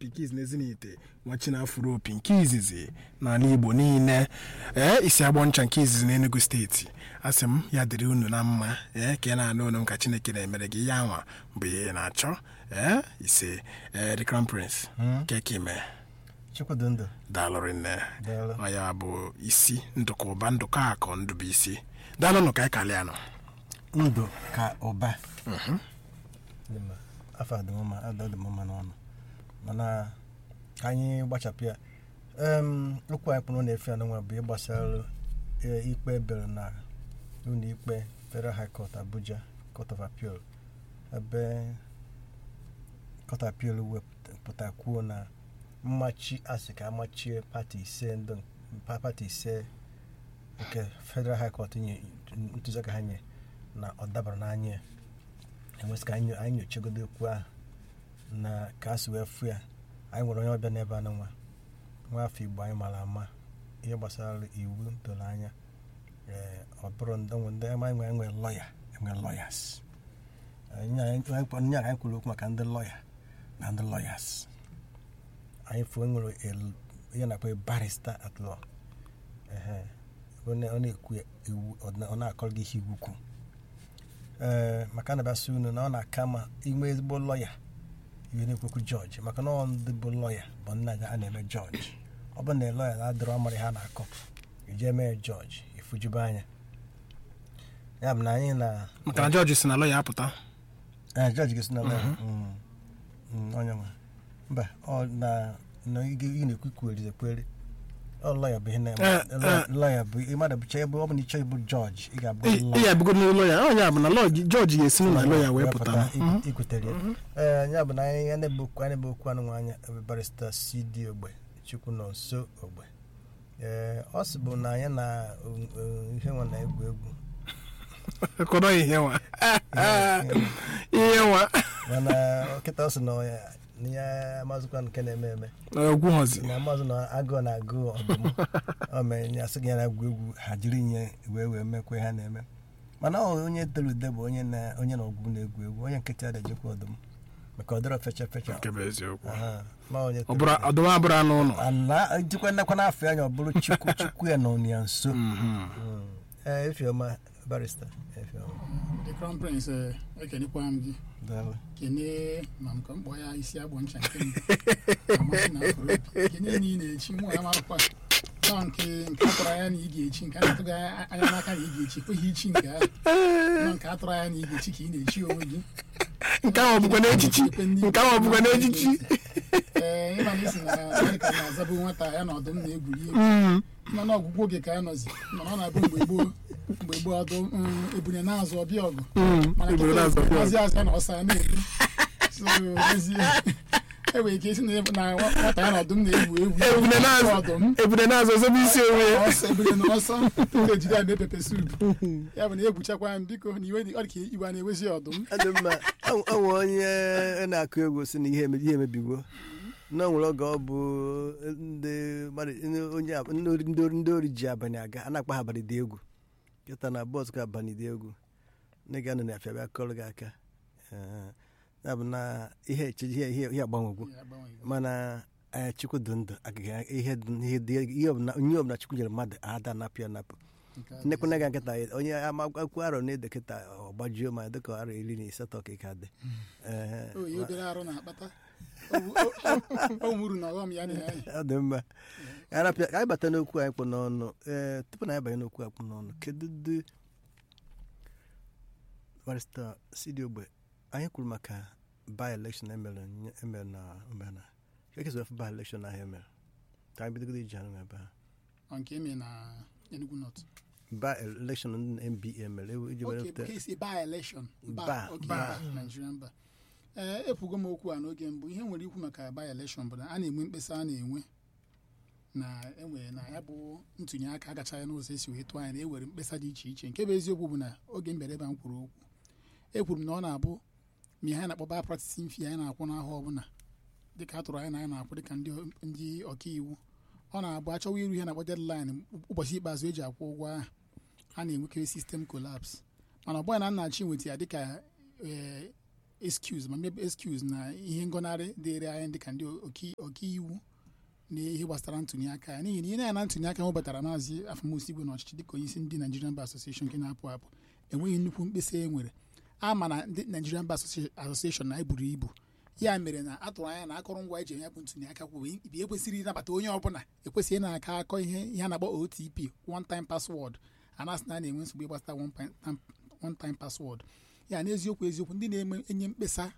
pinkiz na ezinite nwachinafuro opi nke izizi n'ala igbo niile ee isi agbọ ncha nke izizi n'enugu steeti asị m ya dịrị unu na mma ee ka ị na-anụ unu m ka chineke na-emere gị ya nwa bụ ihe ị na-achọ ee ise ee the crown prince kekime chukwudị ndụ daalụrị nne Daalụ. ọ ya bụ isi ndụka ụba ndụka akụ ndụ bụ isi daalụnụ ka anyị kalịa nọ ndụ ka ụba Dị mma. afọ adị m mma adọ dị m mma n'ọnụ mana ka anyị gbachapụ ya em okwu anyị kpụrụ na-efe ya n'nwa bụ ịgbasara eh, ikpe ebere na ụlọ ikpe federal high court abuja court of appeal ebe court of appeal wepụta kwuo na mmachi asị ka amachie pati ise ndị pa- pati ise nke federal high court nye ntụziaka ha nye na ọ dabara n'anya ya enwesị ka anyị nyo- anyị nyochagodo okwu ahụ na ka a si wee fụ ya anyị nwere onye ọbịa n'ebe anụ nwa nwa afọ igbo anyị mara ama ihe gbasara iwu doro anya ee ọ bụrụ ndị onwe ndị anyị nwe enwe lọya enwe lọyas nyara anyị kwuru okwu maka ndị lọya na ndị lọyas anyị fụ enwere el- ihe na-akpọ barista at law ehe ọ na- ọ na-ekwu iwu ọ na- ọ na-akọrọ gị ihe iwu kwuru ee maka na basị unu na ọ na-aka ma inwe ezigbo lọya ihe na-ekwekwu jọji maka na ọ ndị bụ lọya bụ nna ya a na-eme jọji ọ bụ na lọya na-adịrọ amara ha na-akọ ije mee jọji ifujube anya ya bụ na anyị na maka na jọji si na lọya apụta ee jọji gị si na lọya Mm, mm, onye nwe mba ọ na na ị ga- ị na-ekwu kweri ekweri ọ lọya bụ ihe na Eh, eh. lọya bụ ịmadụ bụcha ebe ọ bụ na ịchọ ịbụ jọji ị ga-abụ ị lọya ị ya bụgo n'ụlọ ya onye a bụ na lọ- jọji ga-esi na lọya wee pụta ikwu- ikwutere ya ee ya bụ na anyị ya na-ebe okwu anyị na-ebe okwu anụ nwa anya ebe barista cd ogbe chukwu nọ nso ogbe ee ọ sị bụ na anyị na o- o- ihe nwa na-egwu egwu kọrọ ihe nwa ihe nwa mana kịta ọ sị na ya na ya amazụkwa nke na-eme eme ogwu hozi na amazụ na agụụ na agụụ ọdụm ọ mere ya sị gị ya na-egwu egwu ha jiri nye wee wee mekwa ha na-eme mana ọ onye tere ude bụ onye na onye na ọgwụ na-egwu egwu onye nkịtị adajekwa ọdụm maka ọ dịrọ fecha fecha nke bụ eziokwu Aha, ma onye ọ tere bụrụ ude. ọdụm abụrụ anụ ụlọ ana jikwa nnekwa n'afọ anya ọ bụrụ chukwu chukwu ya nọ ya nso Mhm. ee efiọma barista efiọma the crown prince eh, ekenekwa m gị daalụ kene ma m ka m kpọọ ya isi agbọ ncha nke mbụ amasị na afro opi kene na ị na-echi nwa ya marakwa nọ nke nke atụrụ anya na ị ga-echi nke a na-atụghị anya n'aka na ị ga-echi kweghị ichi nke ahụ nọ nke atụrụ anya na ị ga-echi ka ị na-echi onwe gị nke ahụ ọ bụkwa n'echichi nke ahụ ọ bụkwa n'echichi ee ịma na isi na ọ dị ka na-azabụ nwata ya na ọdụm na-egwuri egwu Mm. nọ n'ọgwụgwụ oge ka ya nọzi mana ọ na-abụ mgbe gboo mgbe gboo ọdụ mm, ebune na-azụ ọbịa ọgụ Mm. mana Ebule na-azọ kịta ọbịa ọzị azụ na ọsa na-ebu so ezie e nwere ike isi na na nwata ya na ọdụm na-egwu egwu ebune na-azụ ọdụm ebune na-azụ ọzọbụ isi onwe ya ọsọ ebule na ọsọ tupu ejide ya mee pepe sup ya bụ na egwuchakwa m biko na iwe dị- ọ dị ka iwe a na-ewezi ọdụm ọ dị mma ọ nwe onye na-akụ egwu si na ihe emebi- ihe emebigo na o nwere oge ọ bụ ndị mmadụ ndị onye ab- ndị ori- ndị ori- ndị ori ji abalị aga a na-akpa ha abalị dị egwu kịta na bọs ka abalị dị egwu ndị ga-anọ na afịa bịa kọrọ gị aka Ee, ya bụ na ihe eche ihe ihe ihe agbanwegwu Ya agbanweghị. mana ee, chukwu dị ndụ agaghị ihe dị- ihe dị- ihe ọbụla onye ọbụla chukwu nyere mmadụ ada anapụ ya anapụ Nke a dị. nnekwu ga nkịta onye amakwu arọ na-ede kịta ọ gbajuo ma dịka arọ iri na asatọ ka ị ka dị Ee, o yi obere arụ na-akpata O- o- o nwuru na ọghọm ya na ya ọ dị mma Ka anyị rapịa- ka anyị bata n'okwu anyị kpụ n'ọnụ ee tupu na anyị banye n'okwu akpụ n'ọnụ kedu dị barista sidi ogbe anyị kwuru maka by election emere nye- emere na omenala ekesara by election ahụ emere ka anyị bidogoro iji anụ ebe ha Ọ nke eme na Enugu North by election ndị nba mere ewu- iji were Okay, pụta- nke isi by election Ba, ba okay, ba. ba, Nigerian ba ee ekwugo m okwu a n'oge mbụ ihe nwere ikwu maka by election bụ na a na-enwe mkpesa a na-enwe na enwere na ya bụ ntụnye aka agachaghị n'ụzọ esi wee tụọ anya na ewere mkpesa dị iche iche nke bụ eziokwu bụ na oge mbere ebe m kwuru okwu ekwuru m na ọ na-abụ ma ihe a na-akpọ ba practicing fee anyị na-akwụ n'ahụ ọbụla dịka a tụrụ anyị na anyị na-akwụ dịka ndị ndị ọkaiwu ọ na-abụ achọwa iru ihe na-akpọ deadline ụbọchị ikpeazụ eji akwụ ụgwọ ahụ a na-enwekarị sistem collapse mana ọ bụghị na nnachi nweta ya dịka ee, excuse ma mebe excuse na ihe ngọnarị dịrị anyị dịka ndị oki- ọkaiwu na ihe gbasara ntụnye aka ya n'ihi na ihe na-ya na ntụnye aka webatara maazị afamosi igwe n'ọchịchị dịka onye isi ndị Nigerian Bar Association nke na-apụ apụ enweghị nnukwu mkpesa e nwere a ma na ndị Nigerian Bar Associ- Association na eburu ibu ya mere na atụrụ anya na akụrụngwa eji eme ya bụ ntụnye aka kwụ ibi ekwesịrị ịnabata onye ọbụla ekwesịghị na-aka akọ ihe ihe a na-akpọ OTP one time password a na-asị na a na-enwe nsogbu ịgbasata one pi- tam- one time password ya n'eziokwu eziokwu ndị na-eme enye mkpesa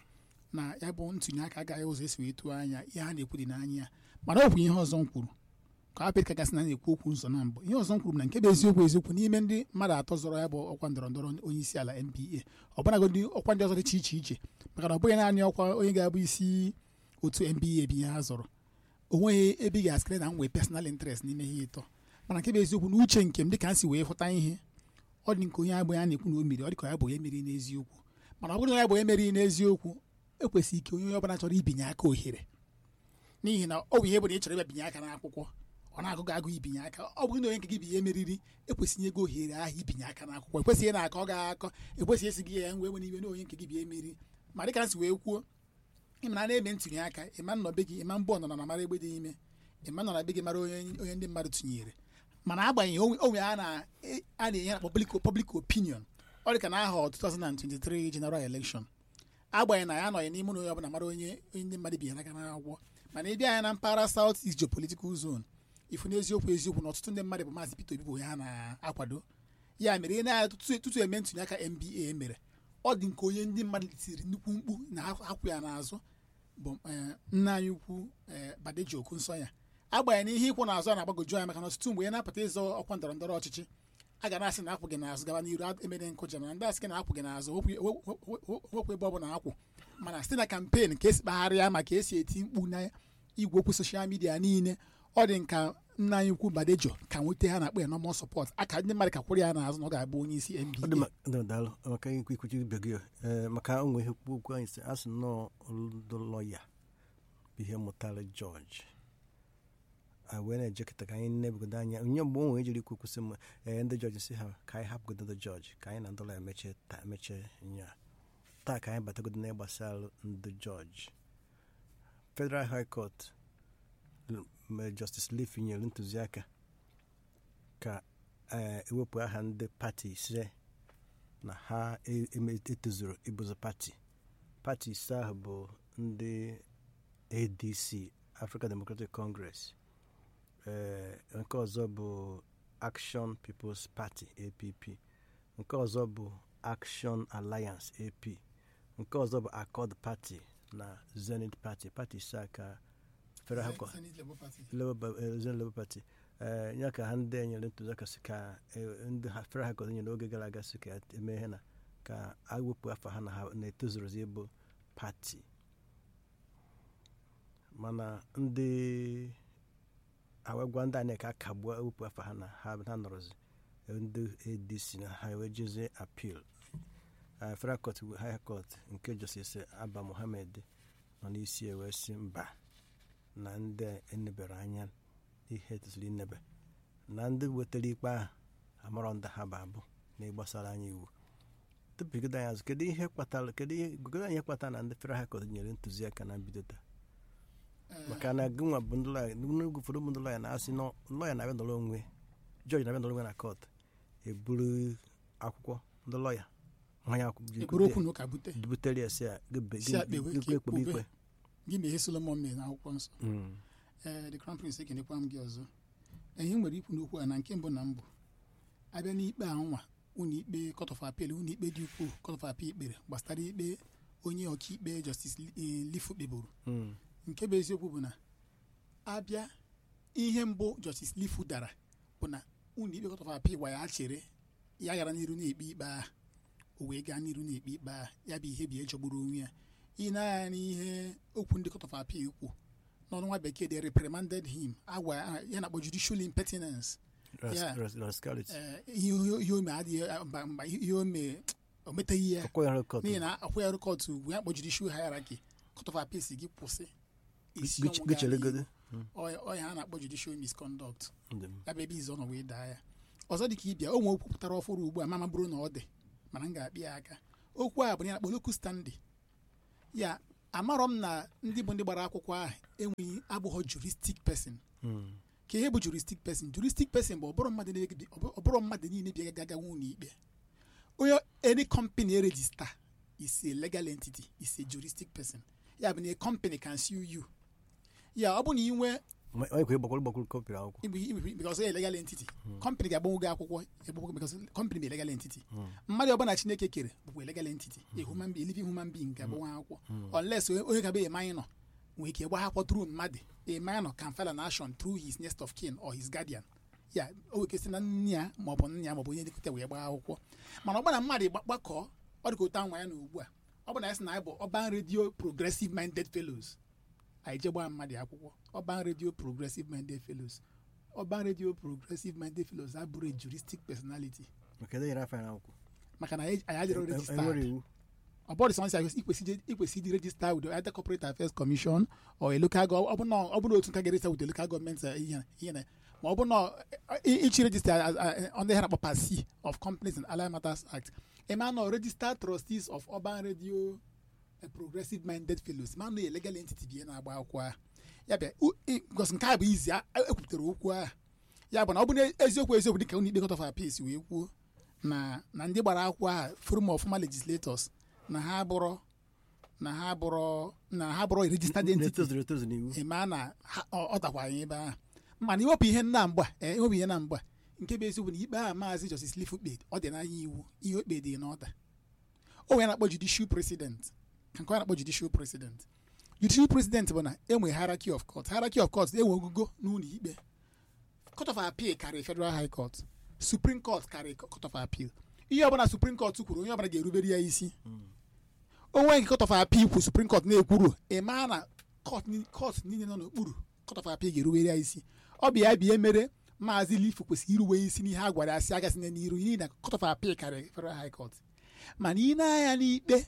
na ya bụ ntụnye aka agaghị ụzọ esi wee tụọ anya ihe ha na-ekwu dị n'anya ya mana ọ bụ ihe ọzọ m kwuru ka apịt ka gasị na na-ekwu okwu nso na mbụ ihe ọzọ m kwuru bụ na nke bụ eziokwu eziokwu n'ime ndị mmadụ atọ zọrọ ya bụ ọkwa ndọrọ ndọrọ onye isi ala NBA ọbụnagodi ọkwa ndị ọzọ dị iche iche iche maka na ọ bụghị naanị ọkwa onye ga-abụ isi otu NBA bụ ihe ha zọrọ o nweghị ebe ị ga-asịrị na m nwee personal interest n'ime ihe ịtọ mana nke bụ eziokwu na uche nke m dịka m si wee hụta ihe ọ dị nke onye abụghị a na-ekwu na o meri ọ dị ka ya bụ onye meriri n'eziokwu mana ọ bụrụ na ya bụ onye meriri n'eziokwu ekwesịghị ike onye ọbụla chọrọ ibinye aka ohere n'ihi na ọ bụ ihe bụ na ị chọrọ ịbịa binye aka n'akwụkwọ ọ na-agụgụ agụ ibinye aka ọ bụghị na onye nke gị bụ ihe meriri ekwesịghị ego ohere ahụ ibinye aka n'akwụkwọ ekwesịghị na aka ọ ga-akọ ekwesịghị esi gị ya nwee nwere iwe na onye nke gị bụ ihe meriri ma dịka m si wee kwuo ịma na na-eme ntụnye aka ịma nọ be gị ịma mbụ ọnọnọ na mara egbe dị ime ịma nọ na be gị mara onye onye ndị mmadụ tụnyere mana agbanyeghị onwe onwe a na a na-enye na public public opinion ọ dị ka na aha 2023 general election agbanyeghị na ya anọghị n'ime ụlọ onye ọbụla mara onye onye ndị mmadụ binyere aka n'akwụkwọ mana ịbịa anya na mpaghara south east geopolitical zone ifu n'eziokwu eziokwu na ọtụtụ ndị mmadụ bụ maazị Peter Obi bụ onye ha na-akwado ya mere ihe na tutu tutu eme ntụnye aka NBA mere ọ dị nke onye ndị mmadụ tiri nnukwu mkpu na akwụ ya n'azụ bụ eh, nna anyị ukwu eh, Badeji Okunsoya agbanyeghị na ihe ịkwụ n'azụ a na-agbagoju anya maka na ọtụtụ mgbe ị na-apụta ịzọ ọkwa ndọrọ ndọrọ ọchịchị a ga na-asị na akwụ gị n'azụ gaba n'iru emere nkụja mana ndị asị gị na akwụ gị n'azụ wepụ- wepụ wepụ ebe ọ bụla akwụ mana site na kampen ka esi kpagharịa ma ka esi eti mkpu na igwe okwu soshal midia niile ọ dị nka nna anyị ukwu Badejo ka nweta ha na-akpọ ya normal support aka ndị mmadụ ka kwụrụ ya n'azụ na ọ ga-abụ onye isi ọ dị NBA ma- dị ma- daalụ maka ikwu ikwuchi ibe gị ee maka onwe ihe okwu okwu anyị si asị nnọọ ndị lọya bụ ihe mụtara jọji a wee na-ejekọta ka anyị nebegodo anya onye mgbe o nwere ejiri ikwu kwụsị m ee ndị jọji si ha ka anyị hapụgodo ndị jọji ka anyị na ndị lọya mechie taa mechie nya taa ka anyị batagodo na ịgbasara ndị jọji federal high court l- mere justice leaf nyere ntụziaka ka ee, ewepụ aha ndị pati ise na ha e- eme- etozuru ịbụzụ pati pati ise ahụ bụ ndị adc african democratic congress ee, nke ọzọ bụ action peoples party app nke ọzọ bụ action alliance ap nke ọzọ bụ accord party na zenith party pati ise a ka federal High Court- Senate Labour Party. Labour- eh, Zen Labour Party ee ya ka ha ndị enyere ntụziaka si ka eh, ndị ha fere ha nyere oge gara aga si ka eme ihe na ka a wepụ afọ ha na ha na-etozurozi ịbụ pati mana ndị awegwa ndị anyị ka akagbuo ewepụ afọ ha na ha ha nọrọzi eh, ndị adc na ha wee jezie apil federal court high court nke justice abba mohammed nọ n'isi ya wee si mba na ndị enebere anya ihe etosiri inebe na ndị wetara ikpe ahụ amarọ ndị ha bụ abụ na ịgbasara anyị iwu tupu godo anyị azụ kedu ihe kpatara kedu ihe godo anyị ihe kpatara na ndị federal high court nyere ntụziaka na mbido taa maka na gịnwa bụ ndị lọya n'oge ụfọdụ bụ ndị lọya na-asị na lọya na-abịa nọrọ onwe jọji na-abịa nọrọ onwe na kọt eburu akwụkwọ ndị lọya mmanya eburu okwu na ụka bute butere ya si a Si akpa ewe ka ekpe ekpe ekpube. ikpe gị na ihe Solomon mere n'akwụkwọ nsọ Mm. ee the crown prince ekenekwa m gị ọzọ ihe nwere ikwu n'okwu a na nke mbụ na mbụ abịa n'ikpe a nwa ụlọ ikpe court of appeal ụlọ ikpe dị ukwuu court of appeal kpere gbasara ikpe onye ọkaikpe justice eh, lifu kpeburu Mm. nke bụ eziokwu bụ na abịa ihe mbụ justice lifu dara bụ na ụlọ ikpe court of appeal gwa ya chere ya gara n'iru na-ekpe ikpe ahụ o wee gaa n'iru na-ekpe ikpe ahụ ya bụ ihe bụ ihe jọgburu onwe ya ị na-anya n'ihe okwu ndị court of appeal kwu n'ọnụ nwa bekee they reprimanded him agwa ya ya na-akpọ judicial impertinence Ras- Yeah. ras- rascality. Eh, ihe ihe ome adịghị mba mba ihe ome o meteghị ya Ọkwa ya rekọd. n'ihi na akwụ ya rịkọtụ ugwu ya kpọ judicial hierarchy court of appeal si gị kwụsị isi Gị- ọnwụ gị gaa chere n'ihu. godo. Ọ- ọ ya a na-akpọ judicial misconduct Ndị m. ya bụ ebe izu ọ nọ wee daa ya ọzọ dị ka ịbịa o nwere okwu pụtara ọfụrụ ugbu a mama bụrụ na ọ dị mana m ga-akpị ya aka okwu a bụ na ya na-akpọ locus standi ya amarọ m na ndị bụ ndị gbara akwụkwọ ahụ enweghị abụghọ juristic person ka ihe bụ juristic person juristic person bụ ọbụrụ mmadụ niile bi- ọbụ- ọbụrụ mmadụ niile bịa gaga ụlọ ikpe onye any company register is a legal entity is a juristic person ya bụ na a company can sue you ya ọ bụ na ị nwee onye kwa ịgbakwuru ịgbakwuru kọpịrị akwụkwọ Igbe- igbe- because onye legal entity company ga-agbanwe gị akwụkwọ egbogbo because company bụ a legal entity mmadụ ọbụla chineke kere bụkwa a legal entity a human being living human being ga-agbanwe akwụkwọ unless onye onye ga-abụ a minor nwere ike gba akwụkwọ through mmadụ a minor can file an action through his next of kin or his guardian ya o nwere ike si na nne ya maọbụ nna ya maọbụ onye nlekọta wee gbaa akwụkwọ mana ọgbana mmadụ gba- gbakọọ ọ dị ka otu anwa ya na ugbu a ọ bụ na ya sị na anyị bụ ọban radio progressive minded fellows anyị je gbaa mmadụ akwụkwọ ọban radio progressive minded fellows ọban radio progressive minded fellows abụrụ a juristic personality maka ede nyere afọ ya n'akwụkwọ maka na anyị anyị adịrọ enwere registered iwu ọ bụrụ sọnsị ikwesị ikwesị ịdị register with either corporate affairs commission or a local gov ọ bụ na ọ bụ na otu nka ga-register with the local government uh, ihe ihe na ma ọ bụ na uh, ichi register as- uh, under ihe na-akpọ part C of companies and allied matters act ema nọ registered trustees of urban radio uh, progressive minded fellows ma nọ a legal entity bie na-agba akwụkwọ a ya bịa u- i- because nke a bụ izi a- ekwupụtara okwu a ya bụ na ọ bụ na eziokwu eziokwu dịka ụlọ ikpe court of appeals wee kwuo na na ndị gbara akwụkwọ a forum of former legislators na ha bụrụ na ha bụrụ na ha bụrụ registered entity na-etozuru etozu n'iwu eme na ha- ọ ọ dakwa anyị ebe ahụ mana iwepụ ihe na mgba ee iwepụ ihe na mgba nke bụ eziokwu na ikpe a maazị Justice Lifu kpe ọ dị n'anya iwu ihe okpe dị n'ọda o nwere na-akpọ judicial president ka nke ọ na-akpọ judicial president judicial president bụ na enwe hierarchy of court hierarchy of court enwe ogugo n'ụlọ ikpe court of appeal karịrị federal high court supreme court karịrị court of appeal ihe ọbụla supreme court kwuru onye ọbụla ga-erubere ya isi onwe nke court of appeal kwu supreme court na-ekwuru ịma na court ni- court niile nọ n'okpuru court of appeal ga-erubere ya isi ọ bụ ya bịa mere maazị lifu kwesịrị iruwe isi n'ihe a gwara ya si agasị n'iru n'ihi na court of appeal karịrị federal high court mana ị na-anya n'ikpe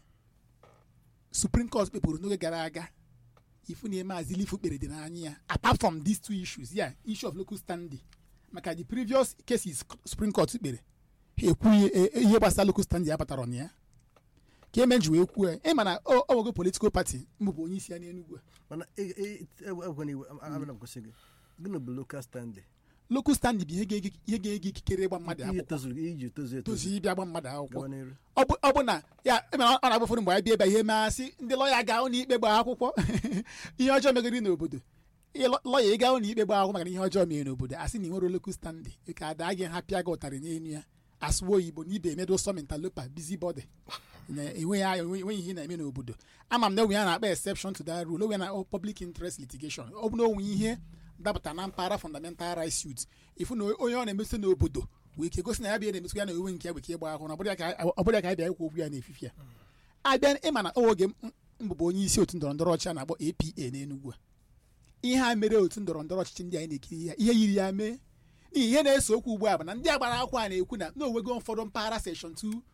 supreme court kpepụrụ n'oge gara aga ifu na maazị lifu kpere dị n'anya ya apart from these two issues ya issue of local standing maka the previous cases supreme court kpere ha ekwughị e- e- ihe gbasara local standing ya batara na ya ka eme ji wee kwuo ya ịma na ọ ọ nwego political party mbụbụ onye isi ya n'Enugu a. mana egwe na iwu abịa na nkwụsị gị gịnị bụ lokal standị local standing bụ ihe ga-ege ihe ga-ege ikikere ịgba mmadụ ihe akwụkwọ tozuru iji tozu etozu tozu ịbịa gba mmadụ akwụkwọ gawa n'elu ọ bụ ọ bụ na ya ịmara ọ na-abụ ụfọdụ mgbe anyị bịa ebe a ihe measị ndị lọya gaa ụlọ ikpe gbaa akwụkwọ ihe ọjọọ megoro n'obodo Ịlọ- lọya ịga ụlọ ikpe gbaa akwụkwọ maka na ihe ọjọọ mere n'obodo asị na ị nwere local standing ka ada gị ha pịa gị ụtarị n'elu ya asụwa oyibo na ibe emedo sọmentalopa busybody na enweghị a- enwe- enweghị ihe na-eme n'obodo ama m na onwe ya na-akpa exception to that rule onwe na public interest litigation ọ bụ na onwe ihe dapụta na mpaghara fundamental rights suit ifu na onye ọ na-emeso n'obodo wee ike gosi na ya bịa na-emeso ya na onwe nke ya weke ịgba ahụ na ọ bụrụ ya ka ọ bụrụ ya ka anyị bịa ikwu okwu ya n'efifie a abịa ịma na oge m- mbụbụ onye isi otu ndọrọ ndọrọ ọchịchị a na-akpọ APA n'Enugu a ihe a mere otu ndọrọ ndọrọ ọchịchị ndị anyị na-ekiri ya ihe yiri ya mee n'ihi ihe na-eso okwu ugbu a bụ na ndị agbara akwụkwọ a na-ekwu na n'onwego ụfọdụ mpaghara section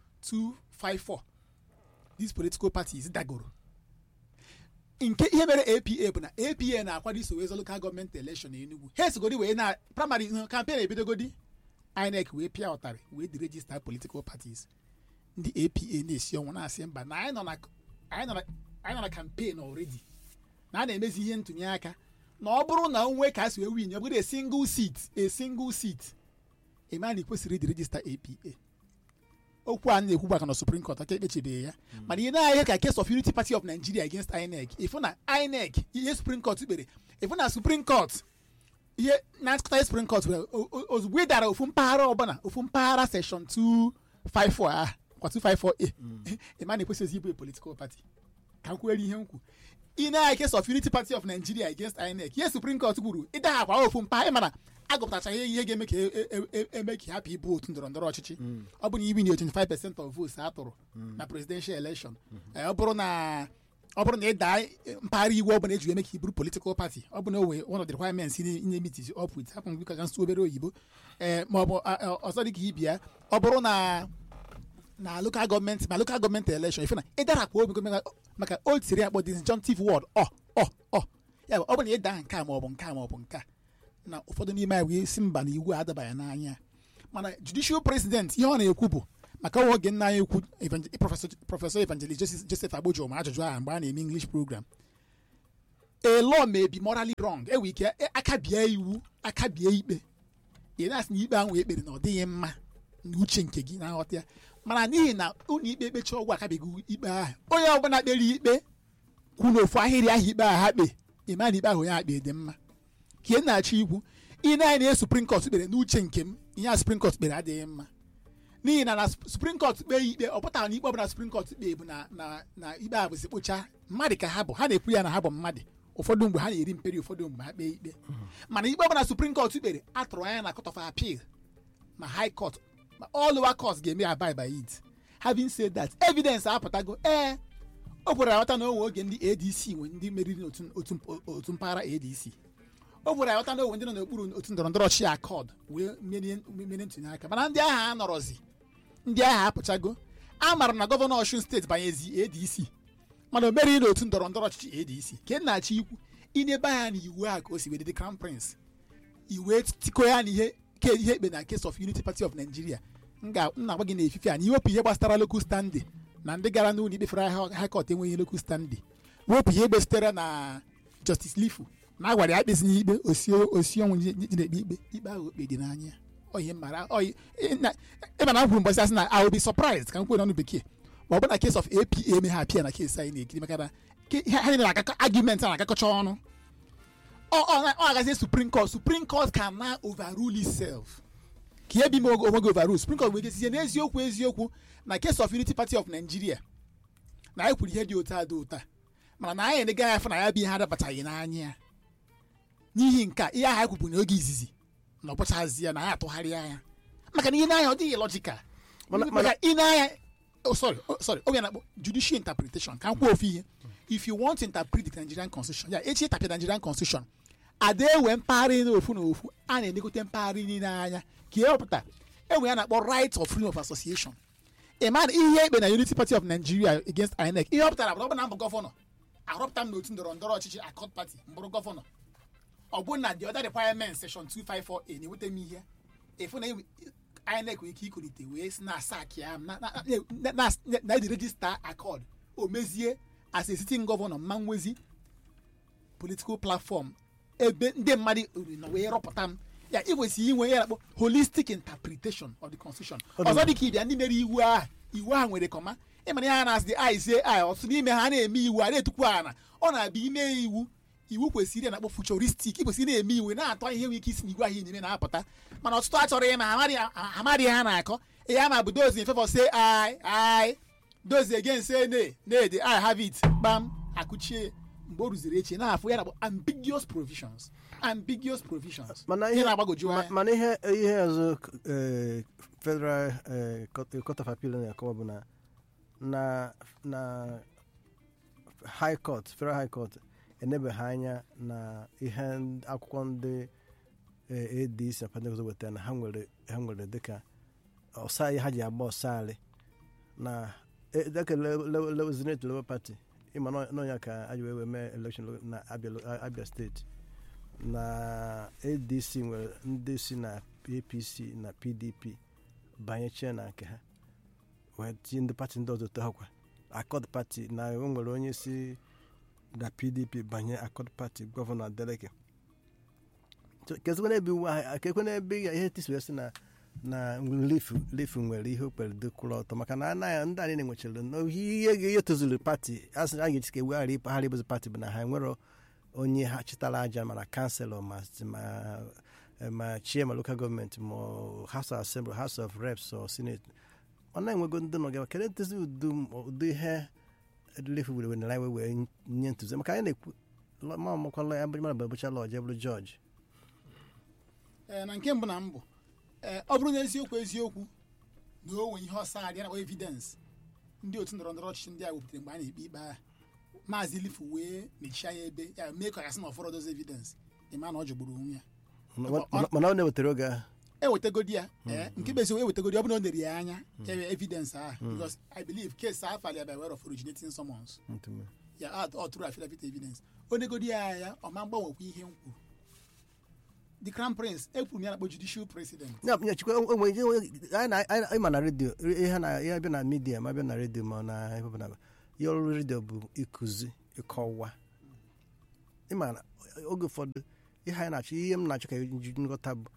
2254 these political parties dagoro nke ihe mere apa bụ na apa na-akwado iso wee zọ local gọọmenti election n'Enugu ha esogodi wee na primary campaign ebidogodi INEC wee pịa ụtarị wee dị register political parties ndị apa na-esi ọnwụ na-asị mba na anyị nọ na anyị nọ na anyị nọ na campaign already na a na-emezi ihe ntụnye aka na ọ bụrụ na onwe ka a si wee win ọ bụrụ a single seat a single seat ema na ikwesịrị ịdị register apa okwu a na-ekwu gbaka na supreme court aka ekpechibeghị ya mana ihe na-ahịa ka case of unity party of nigeria against inec ịfụ na inec ihe supreme court kpere ịfụ na supreme court ihe na nkụta supreme court were o- o- ozugbo ị dara ofu mpaghara ọbụla ofu mpaghara section 254 a kwa 254a ịma na ekwesịghị ịbụ a political party ka m kwuere ihe m kwu ị na-ahịa case of unity party of nigeria against inec ihe supreme court kwuru ịdaghakwa ofu mpaghara ịmana agụpụtachaghị ihe ga-eme ka e- e- e- eme ka ị hapụ ịbụ otu ndọrọ ndọrọ ọchịchị ọ bụ na ibi na 25 percent of votes a tụrụ na presidential election Eh, ọ bụrụ na ọ bụrụ na ị daa mpaghara iwu ọ bụla eji eme ka ị bụrụ political party ọ bụ na o nwee one of the requirements in meet is up with hapụ m ka ga nsụ obere oyibo ee ma ọ bụ a- a- ọzọ dị ka ibia ọ bụrụ na na local gọọmenti ma local gọọmenti election ife na ịdarapụ obi gọọmenti maka old siri akpọ disjunctive word ọ ọ ọ ya bụ ọ bụ na ịda nke a ma ọ bụ nke a ma ọ bụ nke a na ụfọdụ n'ime anyị wee si mba na iwu adabaghị n'anya mana judicial president ihe ọ na-ekwu bụ maka nwa oge nna anyị ukwu evangel- prọfesọ prọfesọ evangelist Joseph- joseph agbojo ma ajụjụ ahụ mgbe a na-eme english program a law may be morally wrong enwe ike e- aka bie iwu aka bie ikpe ị na-asị na ikpe ahụ ekpere na ọ dịghị mma n'uche nke gị na nghọta ya mana n'ihi na ụlọ ikpe kpechi ọgwụ akabeghị ikpe ahụ onye ọbụla kpere ikpe kwu n'ofu ahịrị ahụ ikpe ahụ ha kpe ịma na ikpe ahụ onye akpe dị mma ka ị na-achọ ikwu ị na-anya na suprim kọt kpere n'uche nke m ihe a suprim kọt kpere adịghị mma n'ihi na na suprim kọt kpee ya ikpe ọ pụtara na ikpe ọbụla suprim kọt kpee bụ na na na ikpe ahụ bụzi kpocha mmadụ ka ha bụ ha na-ekwu ya na ha bụ mmadụ ụfọdụ mgbe ha na-eri mperi ụfọdụ mgbe ha kpee ikpe mana ikpe ọbụla suprim kọt kpere atụrụ anya na court of appeal ma high court ma all lower courts ga-eme abide by it having said that evidence apụtago ee o kwere aghọta na onwe oge ndị adc nwe ndị meriri n'otu otu otu mpaghara adc o kwere aghọta na onwe ndị nọ n'okpuru otu ndọrọ ndọrọ ọchịchị akọd wee merie merie ntụnye aka mana ndị agha anọrọzi ndị agha apụchago a maara na gọvanọ ọshun steeti banyezi adc mana o meriri n'otu ndọrọ ndọrọ ọchịchị adc ka na-achọ ikwu inebe anya na iwu a ka o si wede dị crown prince iwe tiko ya na ihe ke ihe ekpe na case of unity party of nigeria m ga- m na-agwa gị na efife a na iwepụ ihe gbasara local standing na ndị gara n'ụlọ ikpe fere high court enweghị local standing wepụ ihe egbe sitere na justice lifu na agwara ya kpezi n'ikpe osi osi ọnwụ ji ji na-ekpe ikpe ikpe ahụ okpe dị n'anya oyi mara oyi ịma na m kwuru mgbasị asị na I will be surprised ka m kwuo n'ọnụ bekee ma ọ bụ na case of apa eme ha apịa na case anyị na-ekiri maka na ke- ha niile na-akakọ argument a na-akakọcha ọnụ ọ ọ ọ agazie supreme court supreme court can now overrule itself ka ihe bi m onwe gị overrule supreme court wee gesizie n'eziokwu eziokwu na case of unity party of nigeria na anyị kwuru ihe dị otu a dị ụta mana na anyị enegaghị afọ na ya bụ ihe adabataghị n'anya ya n'ihi nke a ihe ahụ anyị kwubu n'oge izizi na ọ bụchazi ya na anyị atụgharịa ya maka na ihe n'anya ọ dịghị logical Mana- maka ị na-anya oh, sorry oh, sorry oge na-akpọ judicial interpretation ka m kwuo ofu ihe if you want to interpret the nigerian constitution ya echi ịtapịa nigerian constitution ada ewe mpaghara n'ofu na ofu a na-enegote mpaghara niile anya ka ihe ọpụta enwe ya na-akpọ right of freedom of association ịma na ihe ekpe na unity party of nigeria against inec ihe ọ pụtara bụ na ọ bụ na mbụ gọvanọ arọpụta m n'otu ndọrọ ndọrọ ọchịchị accord party mbụrụ gọvanọ ọ bụ na the other requirement section 254a na-eweta m ihe efu na enwe- inec nwere ike ikolite wee si na asak ya m na- na- na- na- na- na the register accord o mezie as a sitting governor mma nwezi political platform ebe ndị mmadụ ori na wee rọpụta m ya ikwesịrị inwe ya na-akpọ holistic interpretation of the constitution ọzọ dị ka ịbịa ndị mere iwu ahụ iwu ahụ nwere kọma ịmana ya na-asị dị ai sie ai ọtụtụ n'ime ha na-eme iwu a na-etukwu ana ọ na-abịa ime iwu iwu kwesịrị na-akpọ futuristic kwesịrị na-eme iwu na-atọ ihe nwere ike isi n'iwu ahụ ị na-eme na-apụta mana ọtụtụ achọrọ ịma ha amaghị- ha amaghị ha na-akọ ihe ama bụ dozi in favor say ai ai dozi again say ne ne the i have it kpam akụchie mgbe o ruziri echi na-afụ ya na-akpọ ambiguous provisions ambiguous provisions mana ihe ihe na-agbagoju ma- anya mana ihe ihe ọzọ eh, federal eh, court court of appeal na-akọwa bụ na na na high court federal high court enebeghị anya na ihe ndị- akwụkwọ ndị eh, adc na pentecost wetara na ha nwere ha nwere dịka ọsa ha ji agba ọsarị na eh, dịka zenate labour party ịma na ọnya ka a ji wee wee mee election na abia abia steeti na adc nwere ndị si na apc na pdp banyechie na nke ha wee tinye ndị pati ndị ọzọ tohakwa akọd pati na o nwere onye si na pdp banye akọd pati gọvanọ adeleke kezikwa n'ebe iwu ahụ kekwe n'ebe ya ihe tisi wee sị na na lifu lifu nwere ihe okpere dịkwụrụ ọtọ maka na anaghị ndị anyị na-enwechara na ihe ihe tozuru pati asị a ga-eji ka eweghara ịpaghara ịbụzi pati bụ na ha nwere onye ha chịtara aja mana kanselọ ma ma ma chie ma lokal gọọmenti ma ọ house of assembly house of reps or senate ọ na-enwego ndị nọ gaba kedu ntụzi udu ụdị ihe lefu were were wee wee nye ntụzi maka anyị na-ekwu ma makwala ya mara bụ bụcha lọji bụrụ jọji Ee, na nke mbụ na mbụ ee ọ bụrụ na eziokwu eziokwu na o nwere ihe ọsọ adị na evidence ndị otu ndọrọ ndọrọ ọchịchị ndị a wepụtara mgbe a na-ekpe ikpe agha maazị lifu wee mechie anya ebe ya mee ka ọ gasị na ọfọrọ dozi evidence ịma na ọ jọgburu onwe ya mana ọ na-ewetara oge ahụ ewetagodi ya ee nke bụ eziokwu ewetagodi ọ bụrụ na o nere ya anya ewe evidence ahụ because i believe case ahụ falia by way of originating summons ntụme. ya ọ tụrụ affidavit evidence o negodi ya anya ọ ma mgbanwekwa ihe m kwuru the crown prince ekwuru m ya na-akpọ judicial president ya ya chikwa onwe ije anyị na- anyị anyị ma na redio ihe na ihe bịa na midia ma bịa na redio ma na ebe ọbụla ihe ọrụ redio bụ ịkụzi ịkọwa ịma na oge ụfọdụ ihe anyị na-achọ ihe m na-achọ ka ji nghọta bụ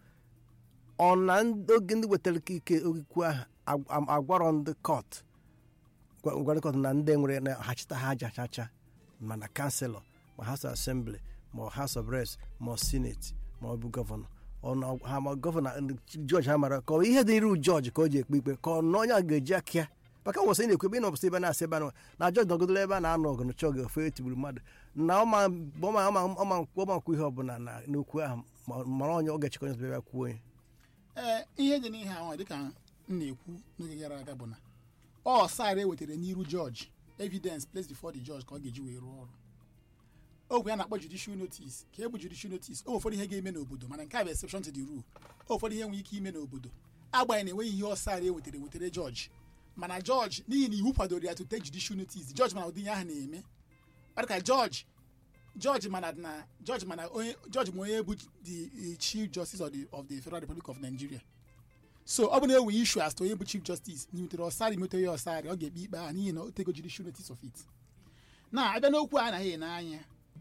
ọ na ndị- oge ndị wetara ike okwu ahụ ag- am- agwarọ ndị kọt gwa- gwara kọt na ndị nwere na ha chịta ha aja chacha ma na kanselọ ma house of assembly ma house of reps ma senate ma ọ bụ gọvanọ ọ na ha ma gọvanọ ndị jọji ha mara ka ọ ihe dị iru jọji ka o ji ekpe ikpe ka ọ na onye a ga-eji aka ya maka nwesị ị na-ekwu ebe ị nọbụsị ebe na-asị ebe a na jọji nọgodola ebe a na-anọ ọgụ nọchọ oge ofe etigburu mmadụ na ọma ọma ọma ọma ọma nkwu ihe ọbụla na n'okwu ahụ ma- mara onye ọ ga-echekọ onye ebe kwuo onye ee ihe dị n'ihe ahụ dịka m na-ekwu n'oge gara aga bụ na ọ sara ewetara n'iru jọji evidence placed before the judge ka ọ ga-eji wee rụọ ọrụ ogwe a na-akpọ judicial notice ka e bụ judicial notice o ụfọdụ ihe ga-eme n'obodo mana nke a bụ exception to the rule o ụfọdụ ihe nwere ike ime n'obodo agbanyeghị na enweghị ihe ọ sara ewetara ewetara jọji mana jọji n'ihi na iwu kwadoro ya to take judicial notice jọji mana ụdị ihe ahụ na-eme ọ dị ka jọji jọji mana na jọji mana onye jọji ma onye bụ the the chief justice of the of the federal republic of nigeria so ọ bụ na enwe issue as to onye bụ chief justice nyetere ọsarị metere ya ọsarị ọ ga-ekpe ikpe ahụ n'ihi na o tego judicial notice of it na abịa n'okwu a anaghị n'anya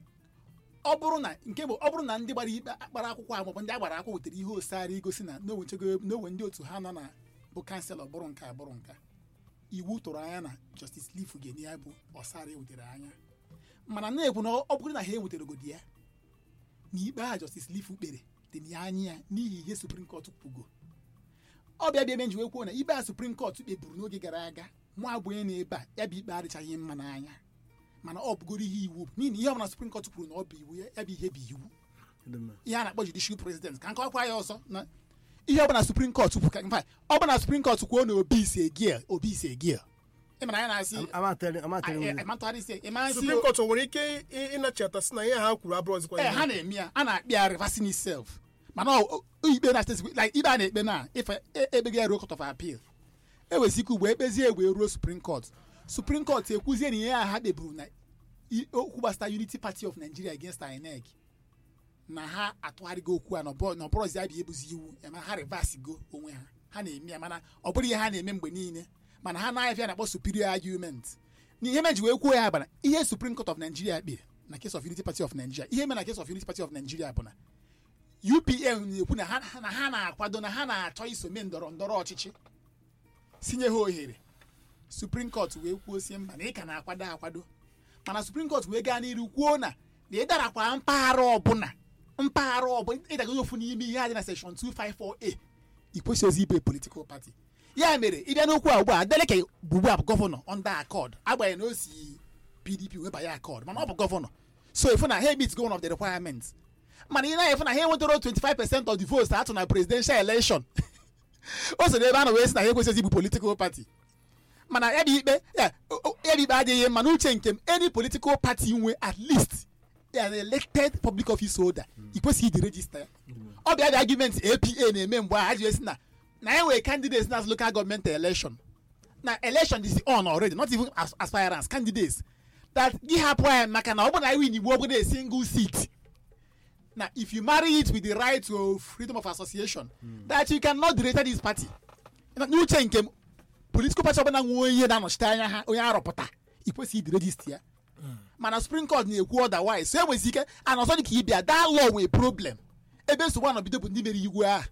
ọ bụrụ na nke bụ ọ bụrụ na ndị gbara ikpe akpara akwụkwọ ahụ maọbụ ndị a gbara akwụkwọ wetara ihe osarị igosi na n'onwechego n'onwe ndị otu ha nọ na bụ kanselọ bụrụ nke a bụrụ nka iwu tụrụ anya na justice lifu ga-enye ya bụ ọsarị ewetara anya mana na-ekwu na ọ bụrụ na ha eweteragodi ya na ikpe a justice lifu kpere dị ya anya ya n'ihi ihe supreme court kwugo ọ bịa bịa ebe nji wee kwuo na ikpe a supreme court kpeburu n'oge gara aga mụ abụ onye na-ebe a ya bụ ikpe adịchaghị mma n'anya mana ọ bụgoro ihe iwu n'ihi na ihe ọbụla supreme court kwuru na ọ bụ iwu ya ya bụ ihe bụ iwu ihe a na-akpọ judicial president ka nkọkwa ya ọzọ na ihe ọbụla supreme court kwuru ka mfa ọ bụ na supreme court kwuo na obi ise gia obi ise gia ị mara ya na-asị amatịrị amatịrị m ịmatụgharị isi ịmasị supreme court o nwere ike ị- ịnachata sị na ihe ha kwuru abụrụzikwa ee ihe ha na-eme ya a na-akpị ya reversing itself mana ọ- ọ- ikpe na steeti like ikpe a na-ekpe na ife e- ekpeghị ya ruo court of appeal ewezi ike ugbo ekpezie egbe ruo supreme court supreme court ekwuzie na ihe a ha kpeburu na i- okwu gbasara unity party of nigeria against inec na ha atụgharịgo okwu a na ọbọ- na ọbụrụzi abịa ebuzi iwu ema ha reverse go onwe ha ha na-eme ya mana ọ bụrụ ihe ha na-eme mgbe niile mana ha na-afịa na-akpọ superior argument na ihe meji wee kwuo ya bụ na ihe supreme court of nigeria kpere na case of unity party of nigeria ihe mere na case of unity party of nigeria bụ na upn na-ekwu na ha na ha na-akwado na ha na-achọ iso mee ndọrọ ndọrọ ọchịchị sinye ha ohere supreme court wee kwuo sie mba na ị ka na-akwado akwado mana supreme court wee gaa n'iru kwuo na na ị darakwa mpaghara ọbụla mpaghara ọbụla ịdagoghị ofu n'ime ihe a dị na section 254a i kwesịghị ibe political party ya mere ịbịa n'okwu a ugbu a adeleke bụ ugbu a bụ gọvanọ under accord agbanyeghị na o si pdp webanye accord mana ọ bụ gọvanọ so ifu na ha meet go one of the requirements mana ị na-efu na ha enwetara 25 percent of the votes atụ na presidential election o so n'ebe a na wee sị na ha ekwesịghị ịbụ political party mana ya bụ ikpe ya o- o- ya bụ ikpe adịghị mma n'uche nke m any political party nwe at least an elected public office holder i kwesịghị iji regista ya ọ bịa dị argument apa na-eme mgbe a ha ji esi na na e nwere candidates na local government election na election is on already not even as aspirants candidates that gị hapụ ya maka na ọ bụ na iwu igbo ọ bụla a single seat na if you marry it with the right to freedom of association that you cannot direct this party Na- n'uche nke m political party ọbụla nwe onye na-anọchite anya ha onye arọpụta i kwesịghị ịdị regist ya mana supreme court na-ekwu otherwise so enwezi ike ana ọzọ dị ka ịbịa that law nwee problem ebe nsogbu anọbido bụ ndị mere iwu ahụ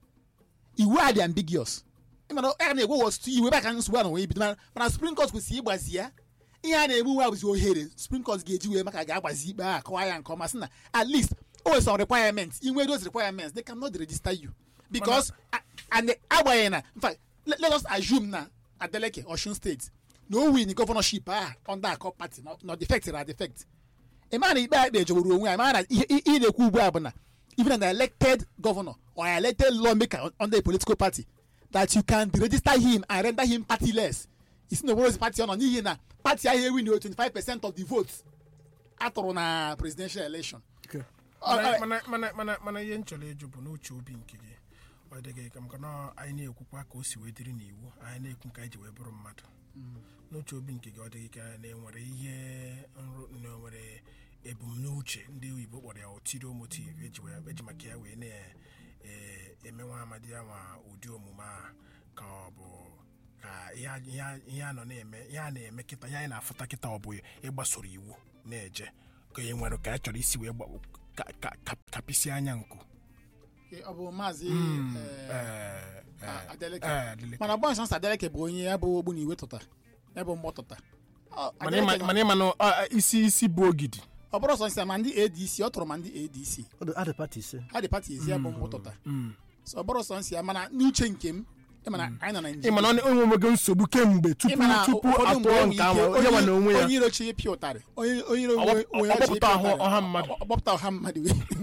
iwu a dị ambiguous mana a na-egwe was iwu ebe a ka nsogbu a na wee bido mana- mana supreme court kwesịrị ịgbazi ya ihe a na-eme uwe a bụzi ohere supreme court ga-eji wee maka ga-agbazi ikpe a kọwa ya nke ọma sị na at least o nwere some requirements inwe those requirements they cannot register you because a- and agbanyeghị na in fact let, let us assume na adeleke osun state na o win governorship a under a cup party na- na defect na defect ịma na ikpe a ikpe jọgburu onwe ya ịma na ihe ihe ị na-ekwu ugbu a bụ na even an elected governor or an elected lawmaker under a political party that you can deregister him and render him partyless isi na obodozi party ọ nọ n'ihi na party ahụ ewin 25 percent of the votes atụrụ na presidential election Ọ- mana ọ- mana mana mana mana ihe m chọrọ ịjụ bụ n'uche obi nke gị ọ dịghị ka maka na anyị na-ekwukwa ka o si wee dịrị n'iwu anyị na-ekwu nke anyị ji wee bụrụ mmadụ n'uche obi nke gị ọ dịghị ka na enwere ihe nrụ na enwere ebumnuche ndị oyibo kpọrọ ya ulterior motive eji wee- eji maka ya wee na-eme nwa amadi ya nwa ụdị omume a ka ọ bụ ka ihe a- ihe a- ihe a nọ na-eme ihe a na-eme kịta ihe anyị na-afụta kịta ọ bụ ịgbasoro iwu na-eje ka e nwere ka a chọrọ isi wee gba- ka- ka- ka- kapịsị anya nku ọ bụ maazị eh, Eh, eh, A- Adeleke. eh, Adeleke. mana gbọnsọ nsọ adeleke bụ onye ya bụ ogbu na iwe tụta ya bụ mgbọ tụta Ọ, mana Adeleke ịma- nọ- mana ịma na ọ- isi isi bụ ogidi ọ bụrụ sọ nsị ma ndị adc ọ tụrụ ma ndị adc adị pati ise ha dị pati ezi ya bụ mgbọ tụta So, ọ bụrụ sọ nsị ya mana n'uche nke m ịma na anyị nọ na ịma na ọ enwego nsogbu kemgbe tupu ịma na tupu ụfọdụ mgbe atụọ enwe nke ahụ ike onye nwa na onwe ya onye iro chi ịpịa ụtarị onye onye iro Ọ onwe gbap- onwe ọ ya chi gbapụta ịpịa ahụ- ụtarị. ọha mmadụ. Ọ- ọ gbapụta ọha mmadụ